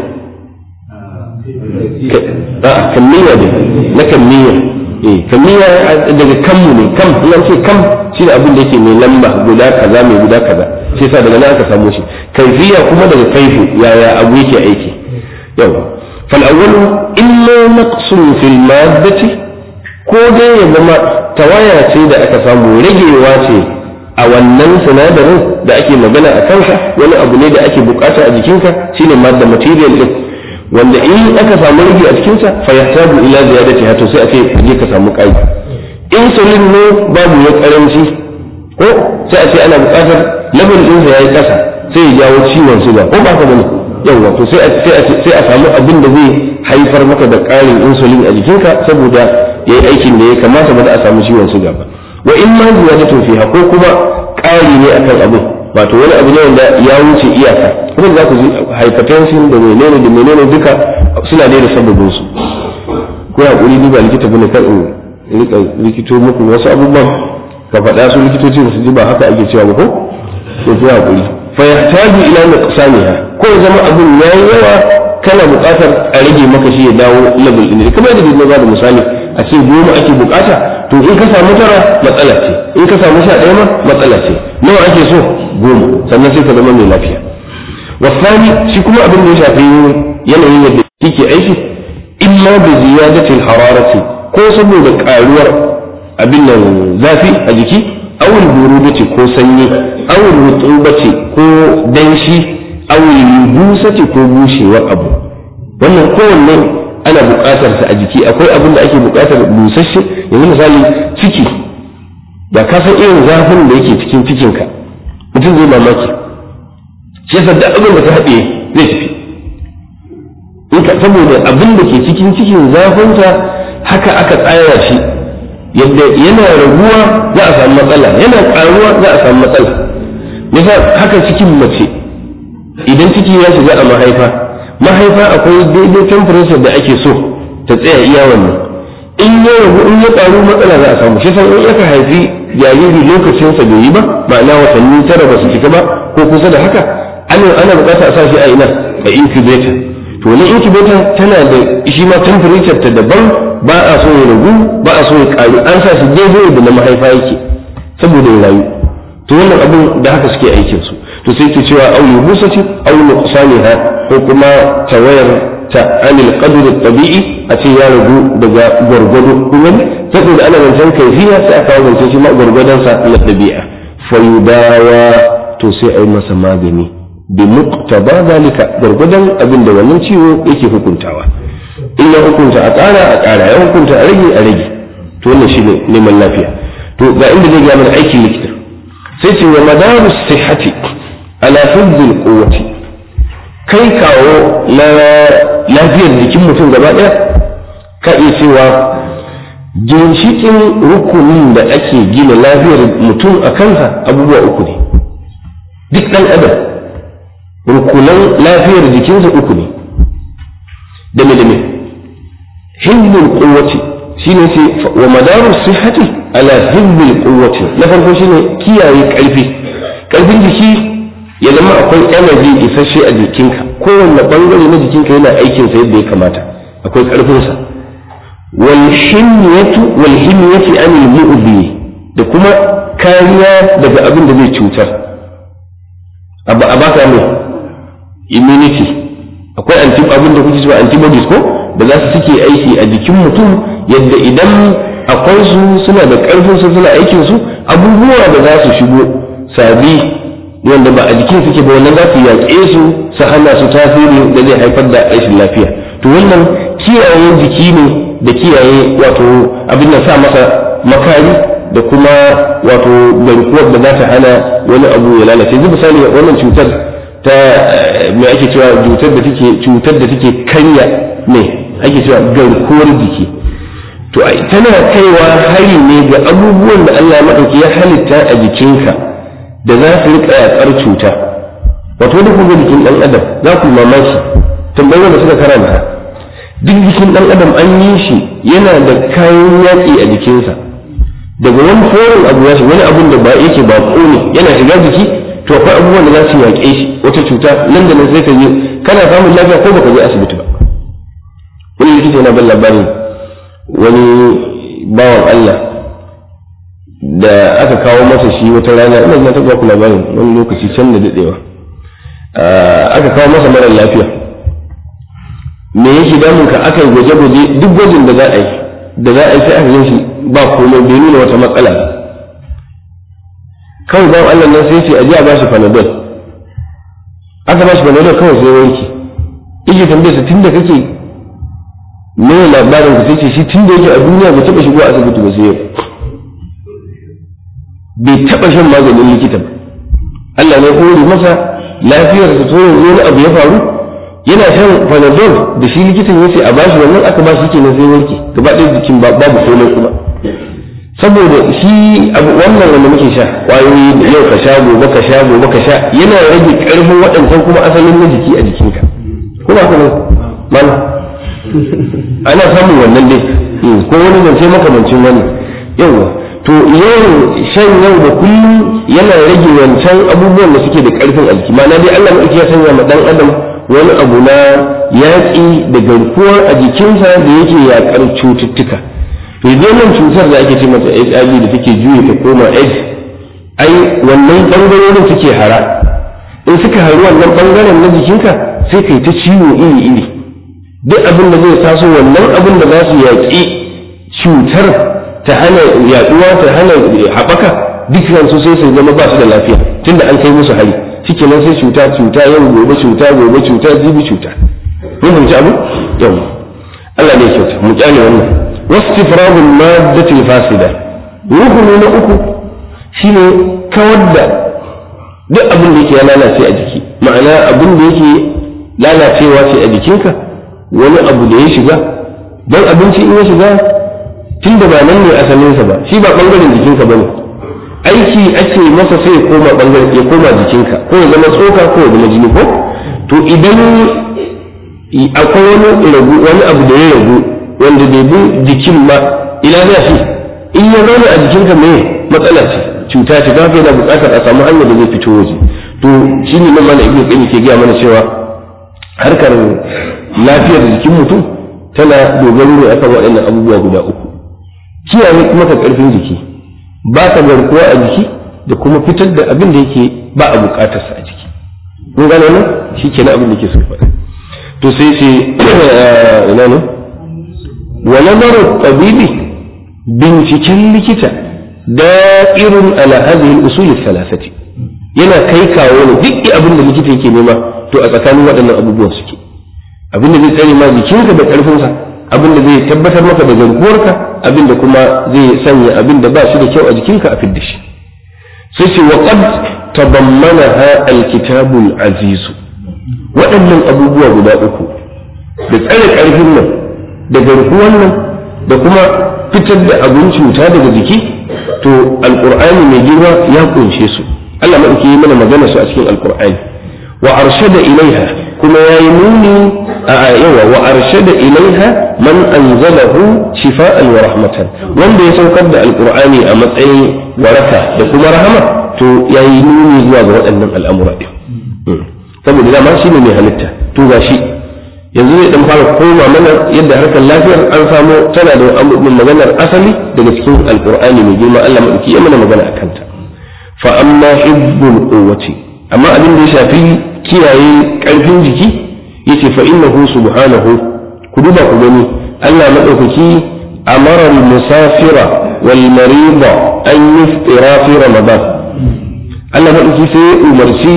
a kammiya ne na kammiya eh kammiya daga kammu ne kam in ce kam shi ne abin da yake mai lamba guda kaza mai guda kaza shi yasa daga nan aka samu shi kaifiya kuma daga kaifu yaya abu yake aiki yau fal awwalu illa naqsun fil maddati ko dai ya zama tawaya ce da aka samu ragewa ce a wannan sinadarin da ake magana a kansa wani abu ne da ake bukata a jikinka shine madda material din wanda in aka samu rage a cikinsa fa yahtaju ila ziyadati to sai a ce je ka samu kai insulin ne babu ya karanci ko sai a ce ana bukatar level din sa yayi kasa sai ya jawo ciwon suga ko ba ka bane yawa to sai a sai a samu abin da zai haifar maka da ƙarin insulin a jikinka saboda yayi aikin da ya kamata ba za a samu ciwon suga ba wa in ma ziyadatu fiha ko kuma ƙari ne akan abin wato wani abu ne wanda ya wuce iyaka kuma za ku ji hypertension da menene da menene duka suna da sababin su ko ya kuri duba likita bane kan in rika likito muku wasu abubuwan ka faɗa su likitoci su ji ba haka ake cewa ba ko to ku hakuri fa yahtaju ila nuqsaniha ko zama abun yayi yawa kana buƙatar a rage maka shi ya dawo level din kamar da na da misali a ce goma ake buƙata to in ka samu tara matsala ce in ka samu sha ɗaya ma matsala ce nawa ake so goma sannan sai ka zama mai lafiya wasani shi kuma abin da ya shafi yanayin yadda yake aiki illa bi ziyadati hararati ko saboda karuwar abin nan zafi a jiki aw burudati ko sanyi aw rutubati ko danshi aw busati ko bushewar abu wannan kowanne ana buƙatar sa a jiki akwai abin da ake buƙatar busasshe yanzu misali ciki da ka san irin zafin da yake cikin cikinka mutum zai mamaki shi yasa da abin da ka haɗe zai tafi in ka saboda abin da ke cikin cikin zafinsa haka aka tsaya shi yadda yana raguwa za a samu matsala yana ƙaruwa za a samu matsala yasa haka cikin mace idan ciki ya shiga a mahaifa mahaifa akwai daidai temperature da ake so ta tsaya iya wannan in ya ragu in ya ƙaru matsala za a samu shi san in aka haifi jariri lokacinsa bai yi ba ma'ana watanni tara ba su cika ba ko kusa da haka ana ana bukata a sa shi a ina a incubator to wani incubator tana da shi ma temperature ta daban ba a so ya ragu ba a so ya ƙaru an sa shi daidai da na mahaifa yake saboda ya rayu to wannan abin da haka suke aikin su to sai ke cewa au yubusati au nuqsaniha ko kuma tawayar ta anil qadr tabi'i a ce ya ragu daga gwargwado kuma saboda ana zancen kaifiya sai aka kawo zancen shi ma gwargwadon sa na tabi'a fa yudawa to sai a yi masa magani bi muqtaba zalika gwargwadon abin da wannan ciwo yake hukuntawa in ya hukunta a ƙara a ƙara ya hukunta a rage a rage to wannan shine neman lafiya to ga inda zai ga mana aikin likita sai ce wa madaru sihhati ala hibdil quwwati kai kawo na lafiyar jikin mutum gaba ɗaya ka iya cewa ginshiƙin rukunin da ake gina lafiyar mutum a kansa abubuwa uku ne duk ɗan adam rukunan lafiyar jikinsa uku ne dame dame hibdil quwwati shine sai wa madaru sihhati ala hibdil quwwati na farko shine kiyaye ƙarfi ƙarfin jiki ya zama akwai energy isasshe a jikinka kowanne bangare na jikinka yana aikin sa yadda ya kamata akwai ƙarfinsa wal himyatu wal himyati anil mu'bi da kuma kariya daga abin da zai cutar a baka mai immunity akwai anti abin da kuke cewa antibodies ko da za su suke aiki a jikin mutum yadda idan akwai su suna da ƙarfin su suna aikin su abubuwa da za su shigo sabi wanda ba a jikin suke ba wannan za su yaƙe su su hana su tasiri da zai haifar da rashin lafiya to wannan kiyaye jiki ne da kiyaye wato abin da sa masa makari da kuma wato garkuwar da za ta hana wani abu ya lalace yanzu misali wannan cutar ta me ake cewa cutar da take cutar da take karya ne ake cewa garkuwar jiki to tana kaiwa hari ne ga abubuwan da Allah maɗauki ya halitta a jikinka da za su riƙa yaƙar cuta wato da kuma jikin ɗan adam za ku mamaki tambayar da suka karanta duk jikin ɗan adam an yi shi yana da kayan yaƙi a jikinsa daga wani forin abu ya wani abun da ba yake ba ne yana shiga jiki to akwai abubuwan da za su yaƙe shi wata cuta nan da nan sai ka je kana samun lafiya ko baka je asibiti ba wani likita yana ban labarin wani bawan Allah da aka kawo masa shi wata rana ina na taɓa ku labarin wani lokaci can da daɗewa aka kawo masa mara lafiya me yake damun ka aka yi gwaje-gwaje duk gwajin da za a yi da za a yi sai aka yin shi ba komai bai nuna wata matsala kawai bawan Allah nan sai ce a ji a bashi panadol aka bashi panadol kawai sai wanki yake tambaye sa tunda kake me labarin ka sai ce shi tunda yake a duniya bai taɓa shigo asibiti ba sai yau bai taɓa shan maganin likita ba Allah ne hore masa lafiyar sa tsoron wani abu ya faru yana shan panadol da shi likitan ya ce a bashi wannan aka bashi kenan sai warke gaba ɗaya jikin babu komai kuma saboda shi abu wannan wanda muke sha kwayoyi yau ka sha gobe ka sha gobe ka sha yana rage ƙarfin waɗancan kuma asalin na jiki a jikinka ko ba kuma mana ana samun wannan dai ko wani zance makamancin wani yawa to yawan shan yau da kullum yana rage wancan abubuwan da suke da ƙarfin a jiki ma'ana dai Allah ya sanya ma dan adam wani abu na yaƙi da garkuwar a jikinsa da yake yaƙar cututtuka to nan cutar da ake ce mata HIV da take juye ta koma AIDS ai wannan ɓangarorin suke hara in suka haru wannan ɓangaren na jikinka sai kai ta ciwo iri iri duk abin da zai taso wannan abin da za su yaƙi cutar ta hana yaɗuwa ta hana haɓaka duk su sai su zama ba su da lafiya tunda an kai musu hari shike nan sai cuta cuta yau gobe cuta gobe cuta jibi cuta mun fahimci abu yau Allah ne kyauta mu kyale wannan wastifragul maddati fasida rukuni na uku shine kawar da duk abin da yake ya lalace a jiki ma'ana abin da yake lalacewa ce a jikinka wani abu da ya shiga don abinci in ya shiga tun da ba nan ne asalinsa ba shi ba bangaren jikinka ba ne aiki ake masa sai ya koma bangare ya koma jikinka ko ya zama tsoka ko ya zama jini ko to idan akwai wani ragu wani abu da ya ragu wanda bai bi jikin ma ina za shi in ya zauna a jikinka me matsala ce cuta ce ta yana buƙatar a samu hanyar da zai fito waje to shi ne nan mana ibnu qayyim ke gaya mana cewa harkar lafiyar jikin mutum tana dogaro ne akan waɗannan abubuwa guda uku kiyaye kuma ka ƙarfin jiki ba ka garkuwa a jiki da kuma fitar da abin da yake ba a bukatarsa a jiki kun gane nan shi ke na abin da ke so faɗa to sai ce ina ne wa nazaru tabibi binciken likita da'irun ala hadhihi al-usul thalathati yana kai kawo ne duk abin da likita yake nema to a tsakanin waɗannan abubuwan suke abin da zai tsare ma jikinka da ƙarfinsa abin da zai tabbatar maka da garkuwarka abin da kuma zai sanya abin da ba shi da kyau a jikinka a fidda shi sai ce wa qad tabammanaha alkitabul aziz waɗannan abubuwa guda uku da tsare ƙarfin nan da garkuwan nan da kuma fitar da abin cuta daga jiki to alqur'ani mai girma ya kunshe su Allah madauki yi mana magana su a cikin alqur'ani wa arshada ilaiha kuma yayi nuni a yawa wa arshada ilaiha man anzalahu shifa'an wa rahmatan wanda ya saukar da alqur'ani a matsayin waraka da kuma rahama to yayi nuni zuwa ga waɗannan al'amura din saboda dama shine mai halitta to gashi yanzu zai dan fara koma mana yadda harkar lafiyar an samu tana da maganar asali daga cikin alqur'ani mai girma Allah madauki ya mana magana akan ta fa amma hibbul quwwati amma abin da ya shafi kiyaye karfin jiki yace fa innahu subhanahu ku duba ku gani Allah madaukaki amara al-musafira wal marida an yuftira fi ramadan Allah madaukaki sai umarci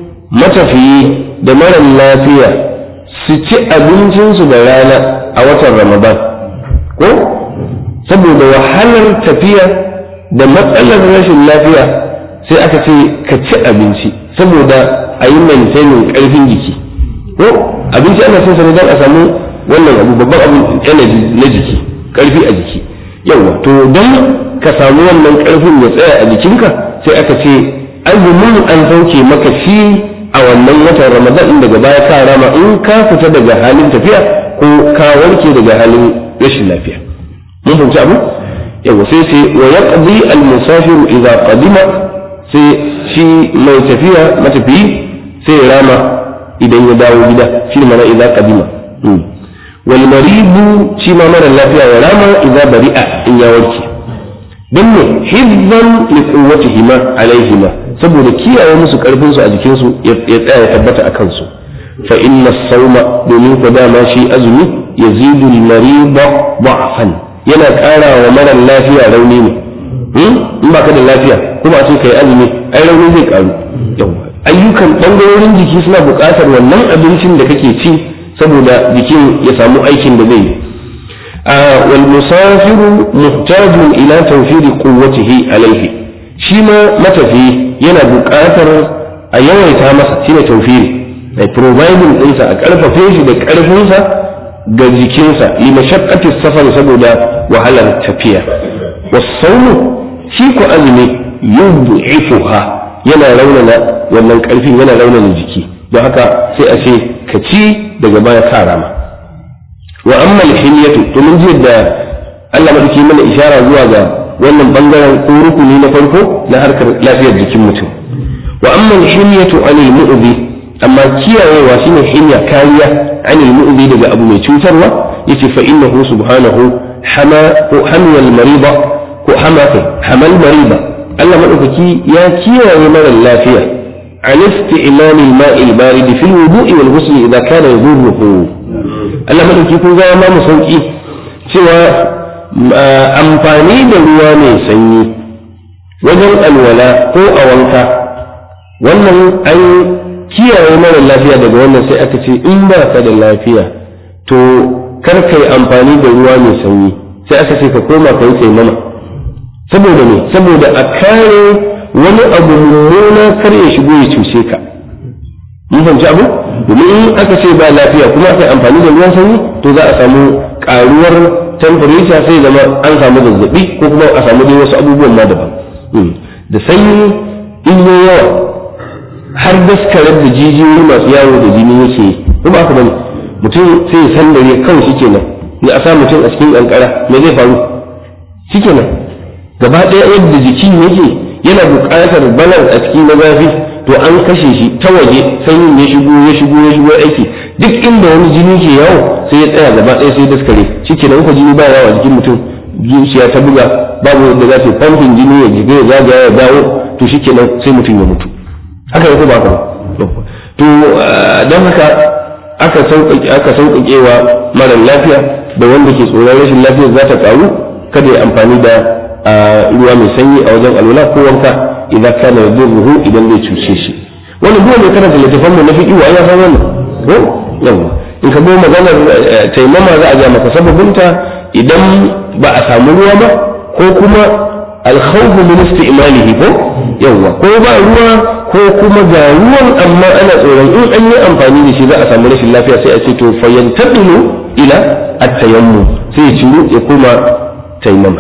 matafiyi da mara lafiya su ci abincinsu da rana a watan ramadan ko saboda wahalar tafiya da matsalar rashin lafiya sai aka ce ka ci abinci saboda a yi maintaining karfin jiki ko abinci ana son sa don a samu wannan abu babban abu energy na jiki karfi a jiki yawa to don ka samu wannan karfin ya tsaya a jikinka sai aka ce azumin an sauke maka shi a wannan watan ramadan din daga baya ka rama in ka fita daga halin tafiya ko ka warke daga halin rashin lafiya mun fahimci abu yawa sai sai wa yaqdi al musafiru idza qadima sai shi mai tafiya matafiyi sai ya rama idan ya dawo gida shi mana idza qadima wal maribu shi ma mara lafiya ya rama idza bari'a in ya warke dan ne hizban li quwwatihima alaihima saboda kiyaye musu karfin su a jikin su ya tsaya ya tabbata a kansu fa inna sawma domin ko dama shi azumi yazidu al mariba da'fan yana ƙara wa mara lafiya rauni ne in ba ka da lafiya kuma sai kai azumi ai rauni zai karu ayyukan bangarorin jiki suna buƙatar wannan abincin da kake ci saboda jikin ya samu aikin da zai yi wal musafiru muhtajun ila tawfiri quwwatihi alayhi shi ma matafi yana buƙatar a yawaita masa shine tawfiri ai providing ɗinsa a ƙarfafe shi da ƙarfinsa ga jikinsa li mashaqqati safar saboda wahalar tafiya wasawmu shi ko azumi yud'ifuha yana raunana wannan ƙarfin yana raunana jiki don haka sai a ce ka ci daga baya ka rama wa amma alhimiyatu to mun ji da Allah madauki mana ishara zuwa ga wannan bangaren ko rukuni na farko na harkar lafiyar jikin mutum wa amma alhimiyatu anil mu'zi amma kiyayewa shine himya kariya anil mu'zi daga abu mai cutarwa yace fa innahu subhanahu hama ko hamiyal mariba ko hamaka hamal mariba Allah madaukaki ya kiyaye mara lafiya عن استعمال الماء البارد في الوضوء والغسل إذا كان يضره Allah madauki kun ga ma mu sauki cewa amfani da ruwa mai sanyi wajen alwala ko a wanka wannan an kiyaye mara lafiya daga wannan sai aka ce in ba ka da lafiya to kar ka yi amfani da ruwa mai sanyi sai aka ce ka koma ka yi taimama saboda me saboda a kare wani abu mummuna kar ya shigo ya cuce ka mun fahimci abu domin in aka ce ba lafiya kuma aka amfani da ruwan sanyi to za a samu karuwar temperature sai zama an samu zazzabi ko kuma a samu dai wasu abubuwan ma daban da sanyi in yi yawa har daskarar da jijiyoyi masu yawo da jini yake ko ba ka bane mutum sai ya san dare kawai shikenan ne a sa mutum a cikin kankara me zai faru shikenan gaba ɗaya yadda jikin yake yana buƙatar balance a cikin na zafi to an kashe shi ta waje sanyin ya shigo ya shigo ya shigo aiki duk inda wani jini ke yawo sai ya tsaya gaba ɗaya sai daskare shike nan ko jini ba yawo a jikin mutum zuciya ta buga babu yadda za ta pumping jini ya jiga ya zagaya ya dawo to shike nan sai mutum ya mutu haka yake ba ka to don haka aka sauƙaƙe aka sauƙaƙewa mara lafiya da wanda ke tsoron rashin lafiyar za ta ƙaru kada ya amfani da ruwa mai sanyi a wajen alwala ko wanka idan kana yadurruhu idan zai cuce shi wannan duk mai karanta littafan mu na fiqi wa ya san wannan ko yawa in ka bi maganar taimama za a ga maka sababinta idan ba a samu ruwa ba ko kuma alkhawfu min isti'malihi ko yawa ko ba ruwa ko kuma ga ruwan amma ana tsoron in an yi amfani da shi za a samu rashin lafiya sai a ce to fayyantadilu ila at-tayammum sai ya ciru ya koma taimama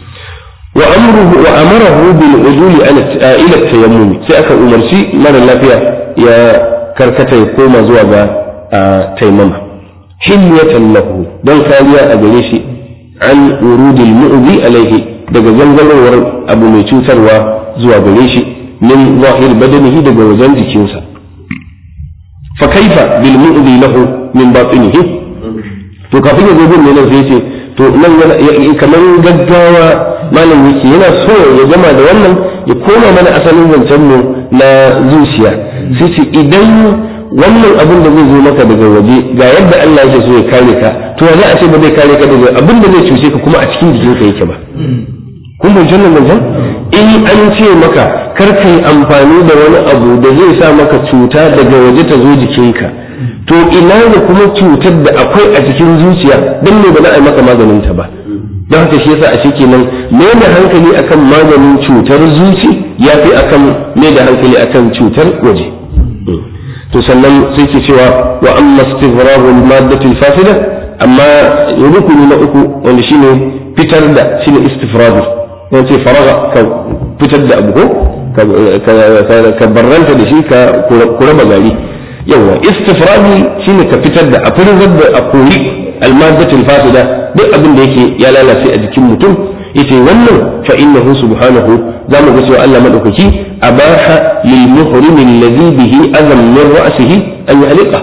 وأمره وأمره بالعدول إلى التيمم سأك أمرسي من اللافية يا كركتا يقوم زوجا تيمم حلية له دون خالية أبليشي عن ورود المؤذي عليه دقا زنزل أبو ميتوتر وزوى بليشي من ظاهر بدنه دقا وزن كيوسا فكيف بالمؤذي له من باطنه فكافين يقولون لنا زيتي to nan kamar gaggawa malam yake yana so ya gama da wannan ya koma mana asalin zancen mu na zuciya sai ce idan wannan abin da zai zo maka daga waje ga yadda Allah yake so ya kare ka to za a ce ba zai kare ka daga abin da zai cuce ka kuma a cikin jikinka yake ba kun bai jannan zancen in an ce maka kar ka yi amfani da wani abu da zai sa maka cuta daga waje ta zo jikinka to ina da kuma cutar da akwai a cikin zuciya don ne ba za a yi maka maganin ta ba don haka shi yasa a shi kenan me da hankali akan maganin cutar zuci ya fi akan me da hankali akan cutar waje to sannan sai ke cewa wa amma istighrarul maddatil fasida amma rukuni na uku wanda shine fitar da shine istifradu wanda ce faraga ka fitar da abu ko ka barranta da shi ka raba gari yawa istifradi shine ka fitar da a firzar da a kori almadatul fasida duk abin da yake ya lalace a jikin mutum yace wannan fa innahu subhanahu zamu ga cewa Allah madaukaki abaha lil muhrim alladhi bihi azam min ra'sihi an yaliqa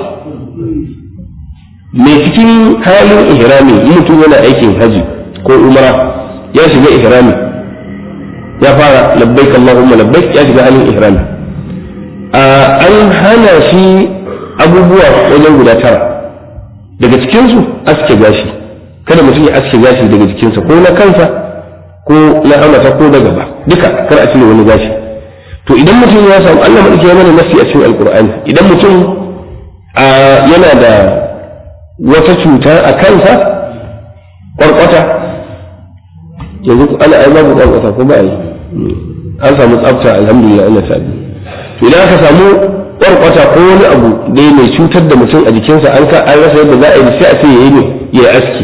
me cikin halin ihrami mutum yana aikin haji ko umra ya shiga ihrami ya fara labbaik allahumma labbaik ya shiga halin ihrami an hana shi abubuwa wajen guda tara daga cikinsu aske gashi kada mutum ya aske gashi daga jikinsa ko na kansa ko na amata ko na gaba duka kar a cire wani gashi to idan mutum ya samu Allah madauki ya mana nasi a cikin alqur'ani idan mutum yana da wata cuta a kansa kwarkwata yanzu ana ai babu kwarkwata ko ba yi an samu tsafta alhamdulillah Allah ta to idan aka samu kwarkwata ko wani abu da mai cutar da mutum a jikinsa an ka an rasa yadda za a yi sai a ce yayi ne ya aski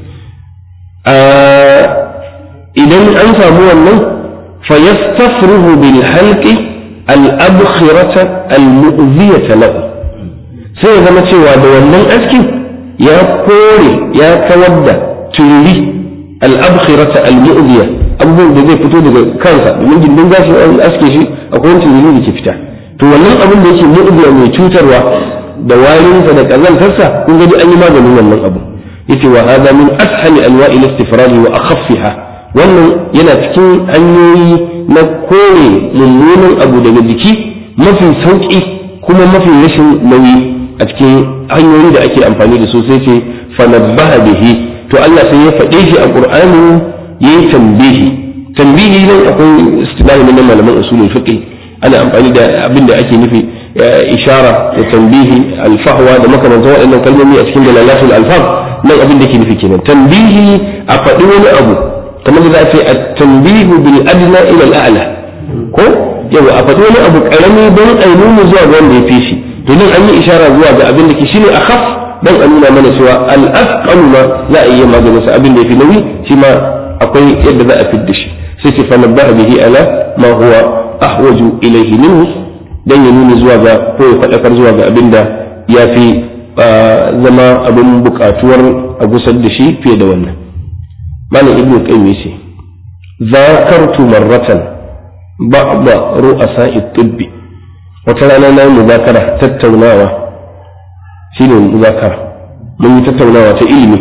idan an samu wannan fa yastafruhu bil halqi al abkhirata al mu'ziyata lahu sai ya zama cewa da wannan askin ya kore ya kawar da turi al abkhirata al mu'ziya abubuwan da zai fito daga kansa domin gindin gashi an aske shi akwai wani turi da ke fita to wannan abin da yake mu'ziya mai cutarwa da warinsa da kazantarsa kun gani an yi maganin wannan abu yace wa hada min ashali anwa'i al-istifrad wa akhaffiha wannan yana cikin hanyoyi na kore mummunan abu daga jiki mafi sauki kuma mafi rashin nauyi a cikin hanyoyi da ake amfani da su sai ce fanabbaha bihi to Allah sai ya faɗe shi a Qur'ani yayi tambihi tambihi nan akwai istilahi na malaman usulul fiqh ana amfani da abin da ake nufi ishara da tambihi alfahwa da makamantan waɗannan kalmomi a cikin dalalatul alfaz nan abin da ke nufi kenan tambihi a faɗi wani abu kamar da za a ce a tambihu bil adna ila al a'la ko yawa a faɗi wani abu karami don a nuna zuwa ga wanda ya fi shi to nan an yi ishara zuwa ga abin da ke shine akhaf dan a nuna mana cewa al asqalu ma za a iya maganin sa abin da yafi nauyi shi ma akwai yadda za a fidda shi sai ce fa nabbaha bihi ala ma huwa ahwaju ilayhi minhu dan ya nuna zuwa ga ko ya faɗakar zuwa ga abin da ya fi zama abin buƙatuwar a gusar da shi fiye da wannan malam ibnu qayyim yace zakartu marratan ba'da ru'asa at-tibb wata rana na yi muzakara tattaunawa shine muzakara mun yi tattaunawa ta ilimi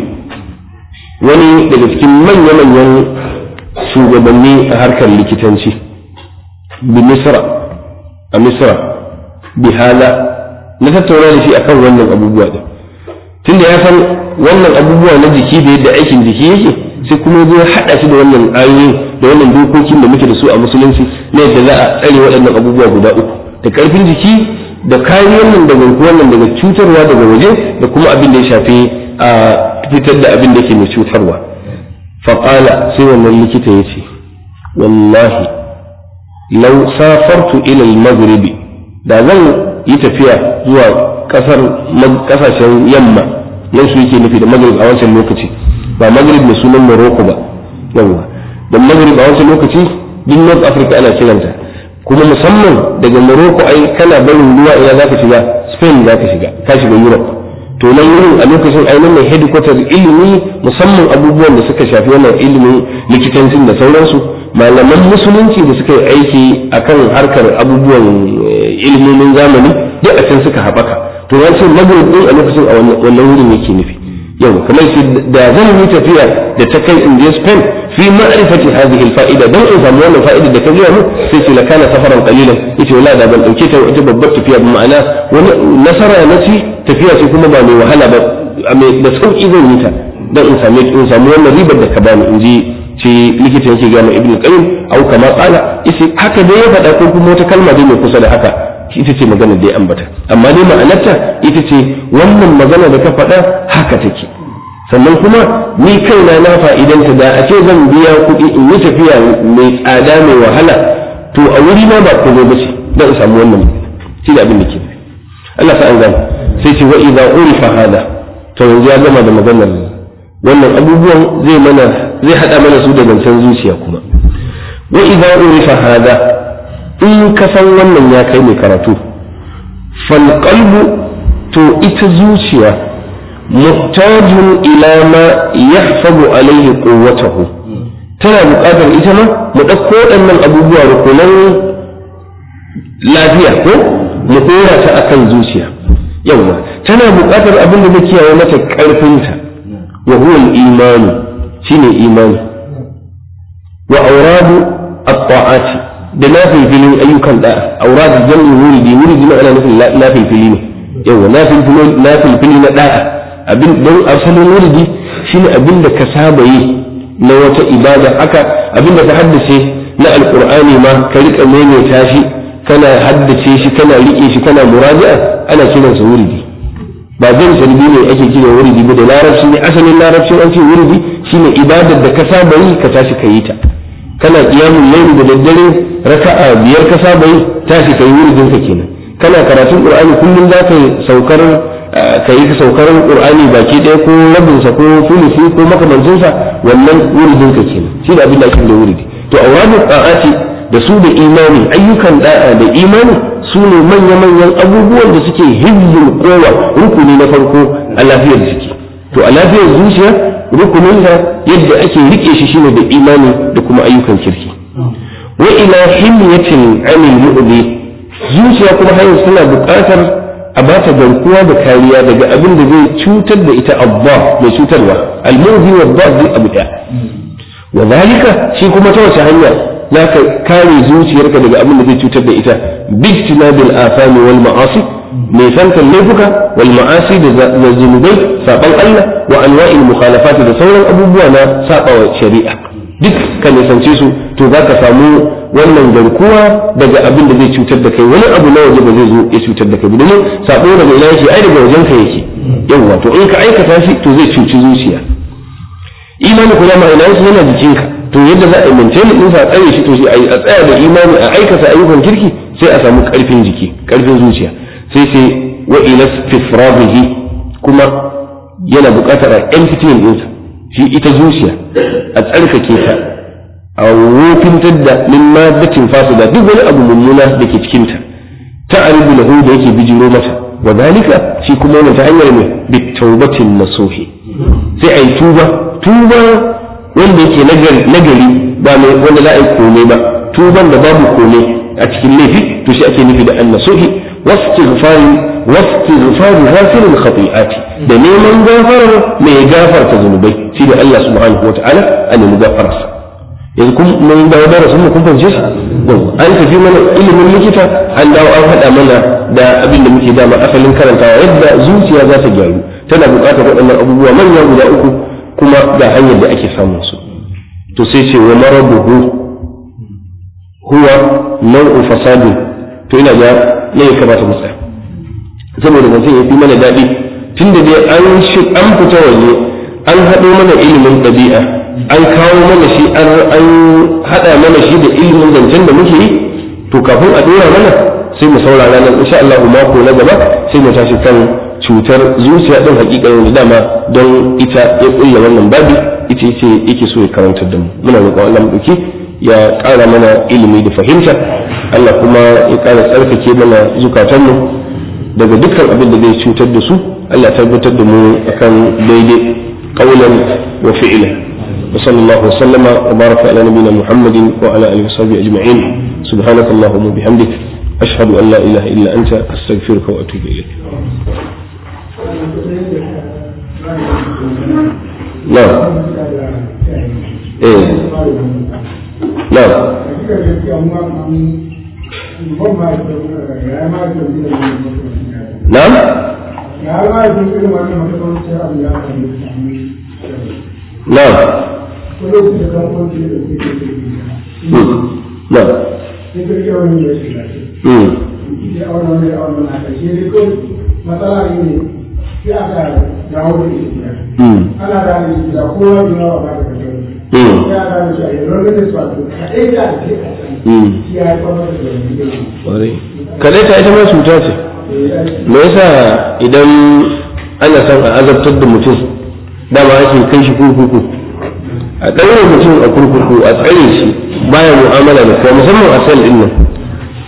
wani daga cikin manya-manyan shugabanni a harkar likitanci bi misra a misra bi hala na tattauna da shi akan wannan abubuwa din tunda ya san wannan abubuwa na jiki da yadda aikin jiki yake sai kuma ya haɗa shi da wannan ayoyi da wannan dokokin da muke da su a musulunci na yadda za a tsare waɗannan abubuwa guda uku da ƙarfin jiki da kariyar nan da garkuwar nan daga cutarwa daga waje da kuma abin da ya shafi a fitar da abin da ke mai cutarwa faƙala sai wannan likita ya ce wallahi lau safartu ila al-maghribi da zan yi tafiya zuwa kasar kasashen yamma nan su yake nufi da maghrib a wancan lokaci ba maghrib mai sunan morocco ba yawa don maghrib a wancan lokaci duk north africa ana kiranta kuma musamman daga morocco ai kana barin ruwa ina zaka shiga spain zaka shiga ka shiga europe to nan wurin a lokacin ai nan ne headquarter ilimi musamman abubuwan da suka shafi wannan ilimin likitancin da sauransu malaman musulunci da suka yi aiki akan harkar abubuwan ilimomin zamani duk a can suka haɓaka to ya ce maghrib din a lokacin a wannan wurin yake nufi yau kamar shi da zan yi tafiya da ta kai in je Spain fi ma'rifati hadhihi al-fa'ida dan in samu wannan fa'ida da ka gaya mu sai ce la kana safaran qalilan yace wala da ban dauke ta wata babbar tafiya ba ma'ana wani nasara na ci tafiya ce kuma ba mai wahala ba da sauki zan yi ta dan in same in samu wannan ribar da ka bani in ji ce likita yake gaya ma ibnu qayyim au kama qala yace haka dai ya faɗa ko kuma wata kalma dai mai kusa da haka ita ce magana da ya ambata amma dai ma'anarta ita ce wannan magana da ka faɗa haka take sannan kuma ni kaina na fa'idanta da a ce zan biya kuɗi in yi tafiya mai tsada mai wahala to a wuri na ba komai ba ce don in samu wannan shi da abin da ke Allah ta an gane sai ce wa idza urifa hada to yanzu ya gama da maganar wannan abubuwan zai mana zai hada mana su da zancen zuciya kuma wa idza urifa hada in ka san wannan ya kai mai karatu fal qalbu to ita zuciya muhtajun ila ma yahfazu alaihi quwwatahu tana buƙatar ita ma mu ɗauko waɗannan abubuwa rukunan lafiya ko mu ɗora ta akan zuciya yawa tana buƙatar abin da zai kiyaye mata ƙarfinta wa huwa al-imani shine imani wa auradu at-ta'ati da nafilfilin ayyukan da auradu jami'in wuridi wuridi na ana nufin nafilfili ne yawa nafilfili na da'a abin don asalin wuridi shine abin da ka saba yi na wata ibada haka abin da ka haddace na alqur'ani ma ka rika maimaita shi kana haddace shi kana rike shi kana muraja'a ana kiransa wuridi ba zan sarbi ne ake kira wuridi ba da larabci ne asalin larabcin an ce wuridi shine ibadar da ka saba yi ka tashi ka yi ta kana qiyamul layl da daddare raka'a biyar ka saba yi tashi ka yi wuridin ka kenan kana karatun qur'ani kullum za ka saukar ka yi saukar qur'ani baki ɗaya ko rabin sa ko sulusi ko makamancin sa wannan wuridin ka kenan shi da abin da ake da wuridi to awradu ta'ati da su da imani ayyukan da'a da imani su ne manya-manyan abubuwan da suke hizzin kowa rukuni na farko a lafiyar jiki to a lafiyar zuciya rukunin da yadda ake rike shi shine da imani da kuma ayyukan kirki wa ila himyatin anil mu'di zuciya kuma har suna buƙatar a ba ta garkuwa da kariya daga abin da zai cutar da ita abba mai cutarwa al-mu'di wa abba zai abu ɗaya wa zalika shi kuma ta wace hanya za ka kare zuciyarka daga abin da zai cutar da ita bijtinabil afami wal ma'asi mai santan laifuka wal ma'asi da zunubai saban Allah wa anwa'il mukhalafat da sauran abubuwa na sabawa shari'a duk ka nisance su to za ka samu wannan garkuwa daga abin da zai cutar da kai wani abu na waje ba zai zo ya cutar da kai domin sabo daga ina yake ai daga wajen ka yake yawa to in ka aikata shi to zai cuci zuciya imani kuma ma'ana yana jikinka to yadda za a yi maintain din sa tsare shi to shi a tsaya da imani a aikata ayyukan kirki sai a samu karfin jiki karfin zuciya sai sai wa ila istifrabihi kuma yana buƙatar a emptying din sa shi ita zuciya a tsarkake ta a wofintar da min maddatin fasida duk wani abu mummuna da ke cikin ta ta'aribu lahu da yake bijiro mata wa dalika shi kuma wannan ta hanyar ne bitawbatin nasuhi sai ayi tuba tuba wanda yake nagari ba mai wanda za a yi kome ba tuban da babu kome a cikin laifi to shi ake nufi da annasuhi wastighfari wastighfari ghafirin khati'ati da neman gafarar mai gafarta zunubai shi da Allah subhanahu wata'ala a nemi gafararsa yanzu kun mun dawo da rasul kun fahimce shi an tafi mana ilimin likita an dawo an haɗa mana da abin da muke dama asalin karantawa yadda zuciya za ta gyaru tana buƙatar waɗannan abubuwa manya guda uku kuma ga hanyar da ake samun su to sai ce wa marabuhu huwa nau'u fasadin to ina ga ne ya kamata mu tsaya saboda mutum ya fi mana daɗi tunda dai an shi an fita waje an haɗo mana ilimin ɗabi'a an kawo mana shi an haɗa mana shi da ilimin zancen da muke yi to kafin a ɗora mana sai mu saurara nan insha Allah mako na gaba sai mu tashi kan cutar zuciya din hakikanin da dama don ita ya kulla wannan babi ita ce yake so ya karantar da mu muna roƙon Allah mu ya ƙara mana ilimi da fahimta Allah kuma ya ƙara tsarkake mana zukatanmu daga dukkan abin da zai cutar da su Allah ya tabbatar da mu akan daidai qaulan wa fi'la wa sallallahu wa sallama wa baraka ala nabiyyina Muhammadin wa ala alihi wa sahbihi ajma'in subhanakallahumma wa bihamdik ashhadu an la ilaha illa anta astaghfiruka wa atubu ilayk نعم ايه نعم نعم نعم نعم sai aka dawo da shi ana da shi da kowa da yawa ba da kashe ya da shi a yanzu da su wato kaɗai da ake a can shi ya yi kwamar da wani kadai ta ita ma cuta ce me yasa idan ana son a azabtar da mutum dama ake kai shi kurkuku a ɗaure mutum a kurkuku a tsare shi baya mu'amala da kowa musamman a sel ɗin nan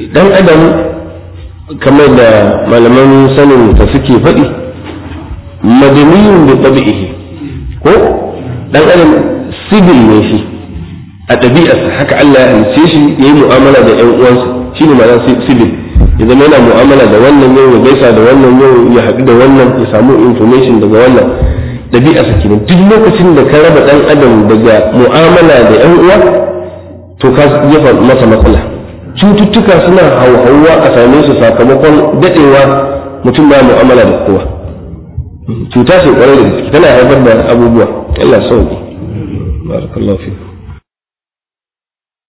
dan adam kamar da malaman sanin ta suke faɗi madaniyun da tabi'ihi ko dan adam sibil ne shi a ɗabi'arsa haka Allah ya halice shi ya yi mu'amala da ƴan uwansa shi ne ma'ana sibil ya zama yana mu'amala da wannan yau ya gaisa da wannan yau ya haɗu da wannan ya samu information daga wannan ɗabi'arsa kenan duk lokacin da ka raba ɗan adam daga mu'amala da ƴan uwa to ka jefa masa matsala cututtuka suna hauhawa a same su sakamakon daɗewa mutum ba mu'amala da kowa cuta ce kwarai da gaske tana haifar da abubuwa Allah sauki barakallahu fi